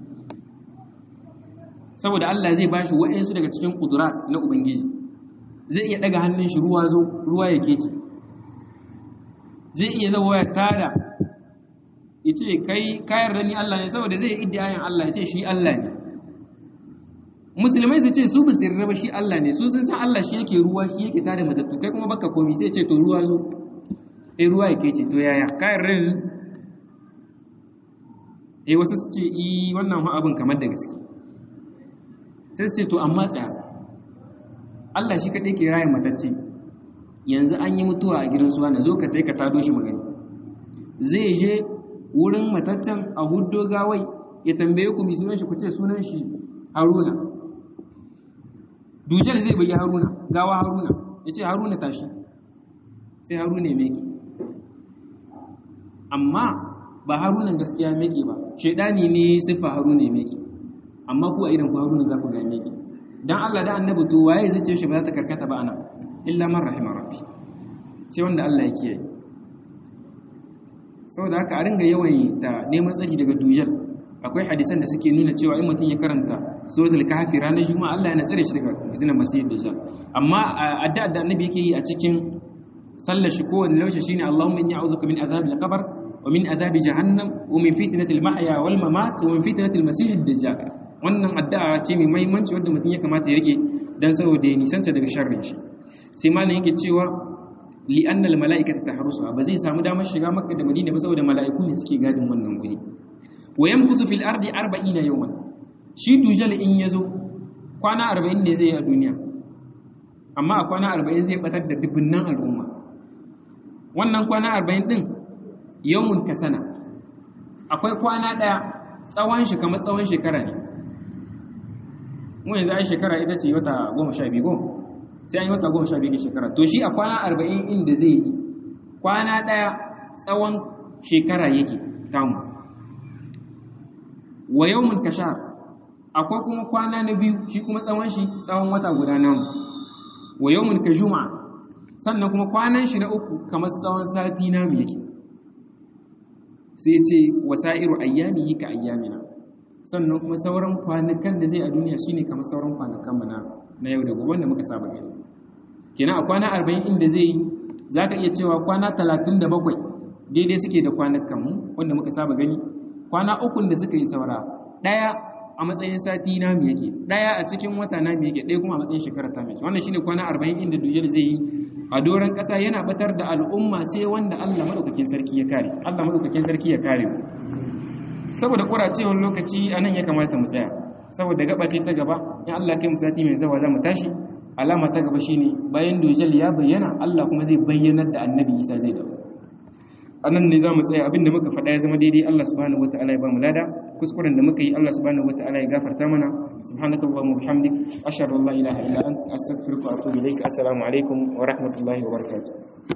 saboda Allah zai bashi wa'ansu daga cikin kudurat na ubangiji zai iya daga hannun shi ruwa zo ruwa ya kece zai iya zawo ya tada ya ce kai kayar da ni Allah ne saboda zai iddiyayin Allah ya ce shi Allah ne musulmai su ce su bisu raba shi Allah ne su sun san Allah shi yake ruwa shi yake tada matattu kai kuma baka komi sai ce to ruwa zo eh ruwa yake ce to yaya kayar da yanzu eh wasu su ce i wannan ma abin kamar da gaske sai su ce to amma tsaya Allah shi kaɗai ke rayin matacce yanzu an yi mutuwa a gidan suwa na zo ka ka tado shi magani zai je wurin mataccen a huddo gawai ya tambaye ku mai sunan shi ku ce sunan shi haruna dujal zai bayi haruna gawa haruna ya ce haruna tashi sai haruna ya meke amma ba harunan gaskiya meke ba shaidani ne siffa haruna ya meke amma ku a idan ku haruna za ku ga meke dan Allah da annabi to waye zai ce shi ba za ta karkata ba ana illa man rahima rabbi sai wanda Allah ya kiyaye saboda haka a ringa yawan ta neman tsaki daga dujal akwai hadisan da suke nuna cewa in mutum ya karanta suratul kahfi ranar juma'a Allah yana tsare shi daga fitinar masih dajjal amma addu'a da annabi yake yi a cikin sallar shi kowanne laushe shine Allahumma inni a'udhuka min adhabil qabr wa min adhabi jahannam wa min fitnatil mahya wal mamat wa min fitnatil masih dajjal wannan addu'a ce mai muhimmanci wanda mutum ya kamata ya rike dan saboda ya nisanta daga sharrin shi sai malam yake cewa li anna al mala'ikata tahrusu ba zai samu damar shiga makka da madina ba saboda mala'iku ne suke gadin wannan guri wa yamkuthu fil ardi 40 yawman shi dujal in yazo kwana 40 ne zai yi a duniya amma a kwana 40 zai batar da dubunnan al'umma wannan kwana 40 din yawmun kasana akwai kwana daya tsawon shi kamar tsawon shekara ne mu yanzu ai shekara ita ce wata 12 ko sai an yi wata 12 ke shekara to shi a kwana 40 inda zai yi kwana daya tsawon shekara yake tamu wa yawmun kashar akwai kuma kwana na biyu shi kuma tsawon shi tsawon wata guda namu wa yawmun kajuma sannan kuma kwanan shi na uku kamar tsawon sati namu yake sai ce wasa'iru ayyami ka ayyamina sannan kuma sauran kwanakan da zai a duniya shine kamar sauran kwanakan mu na na yau da gobe wanda muka saba gani kenan a kwana 40 inda zai yi zaka iya cewa kwana 37 daidai suke da kwanakan mu wanda muka saba gani kwana ukun da suka yi saura ɗaya a matsayin sati na mu yake ɗaya a cikin wata na mu yake ɗaya kuma a matsayin shekara ta mai wannan shine kwana arba'in inda dujjal zai yi a doron ƙasa yana batar da al'umma sai wanda Allah madaukakin sarki ya kare Allah madaukakin sarki ya kare saboda kuracewar lokaci anan ya kamata mu tsaya saboda gaba ce ta gaba in Allah kai mu sati mai zawa za mu tashi alama ta gaba shine bayan dujjal ya bayyana Allah kuma zai bayyanar da annabi Isa zai dawo anan ne za mu tsaya abinda muka faɗa ya zama daidai Allah subhanahu wata'ala ya ba mu lada kuskuren da muka yi Allah subhanahu wata'ala ya gafarta mana subhanakallahumma wa bihamdik ashhadu an la ilaha illa anta astaghfiruka wa atubu ilaik assalamu alaikum wa rahmatullahi wa barakatuh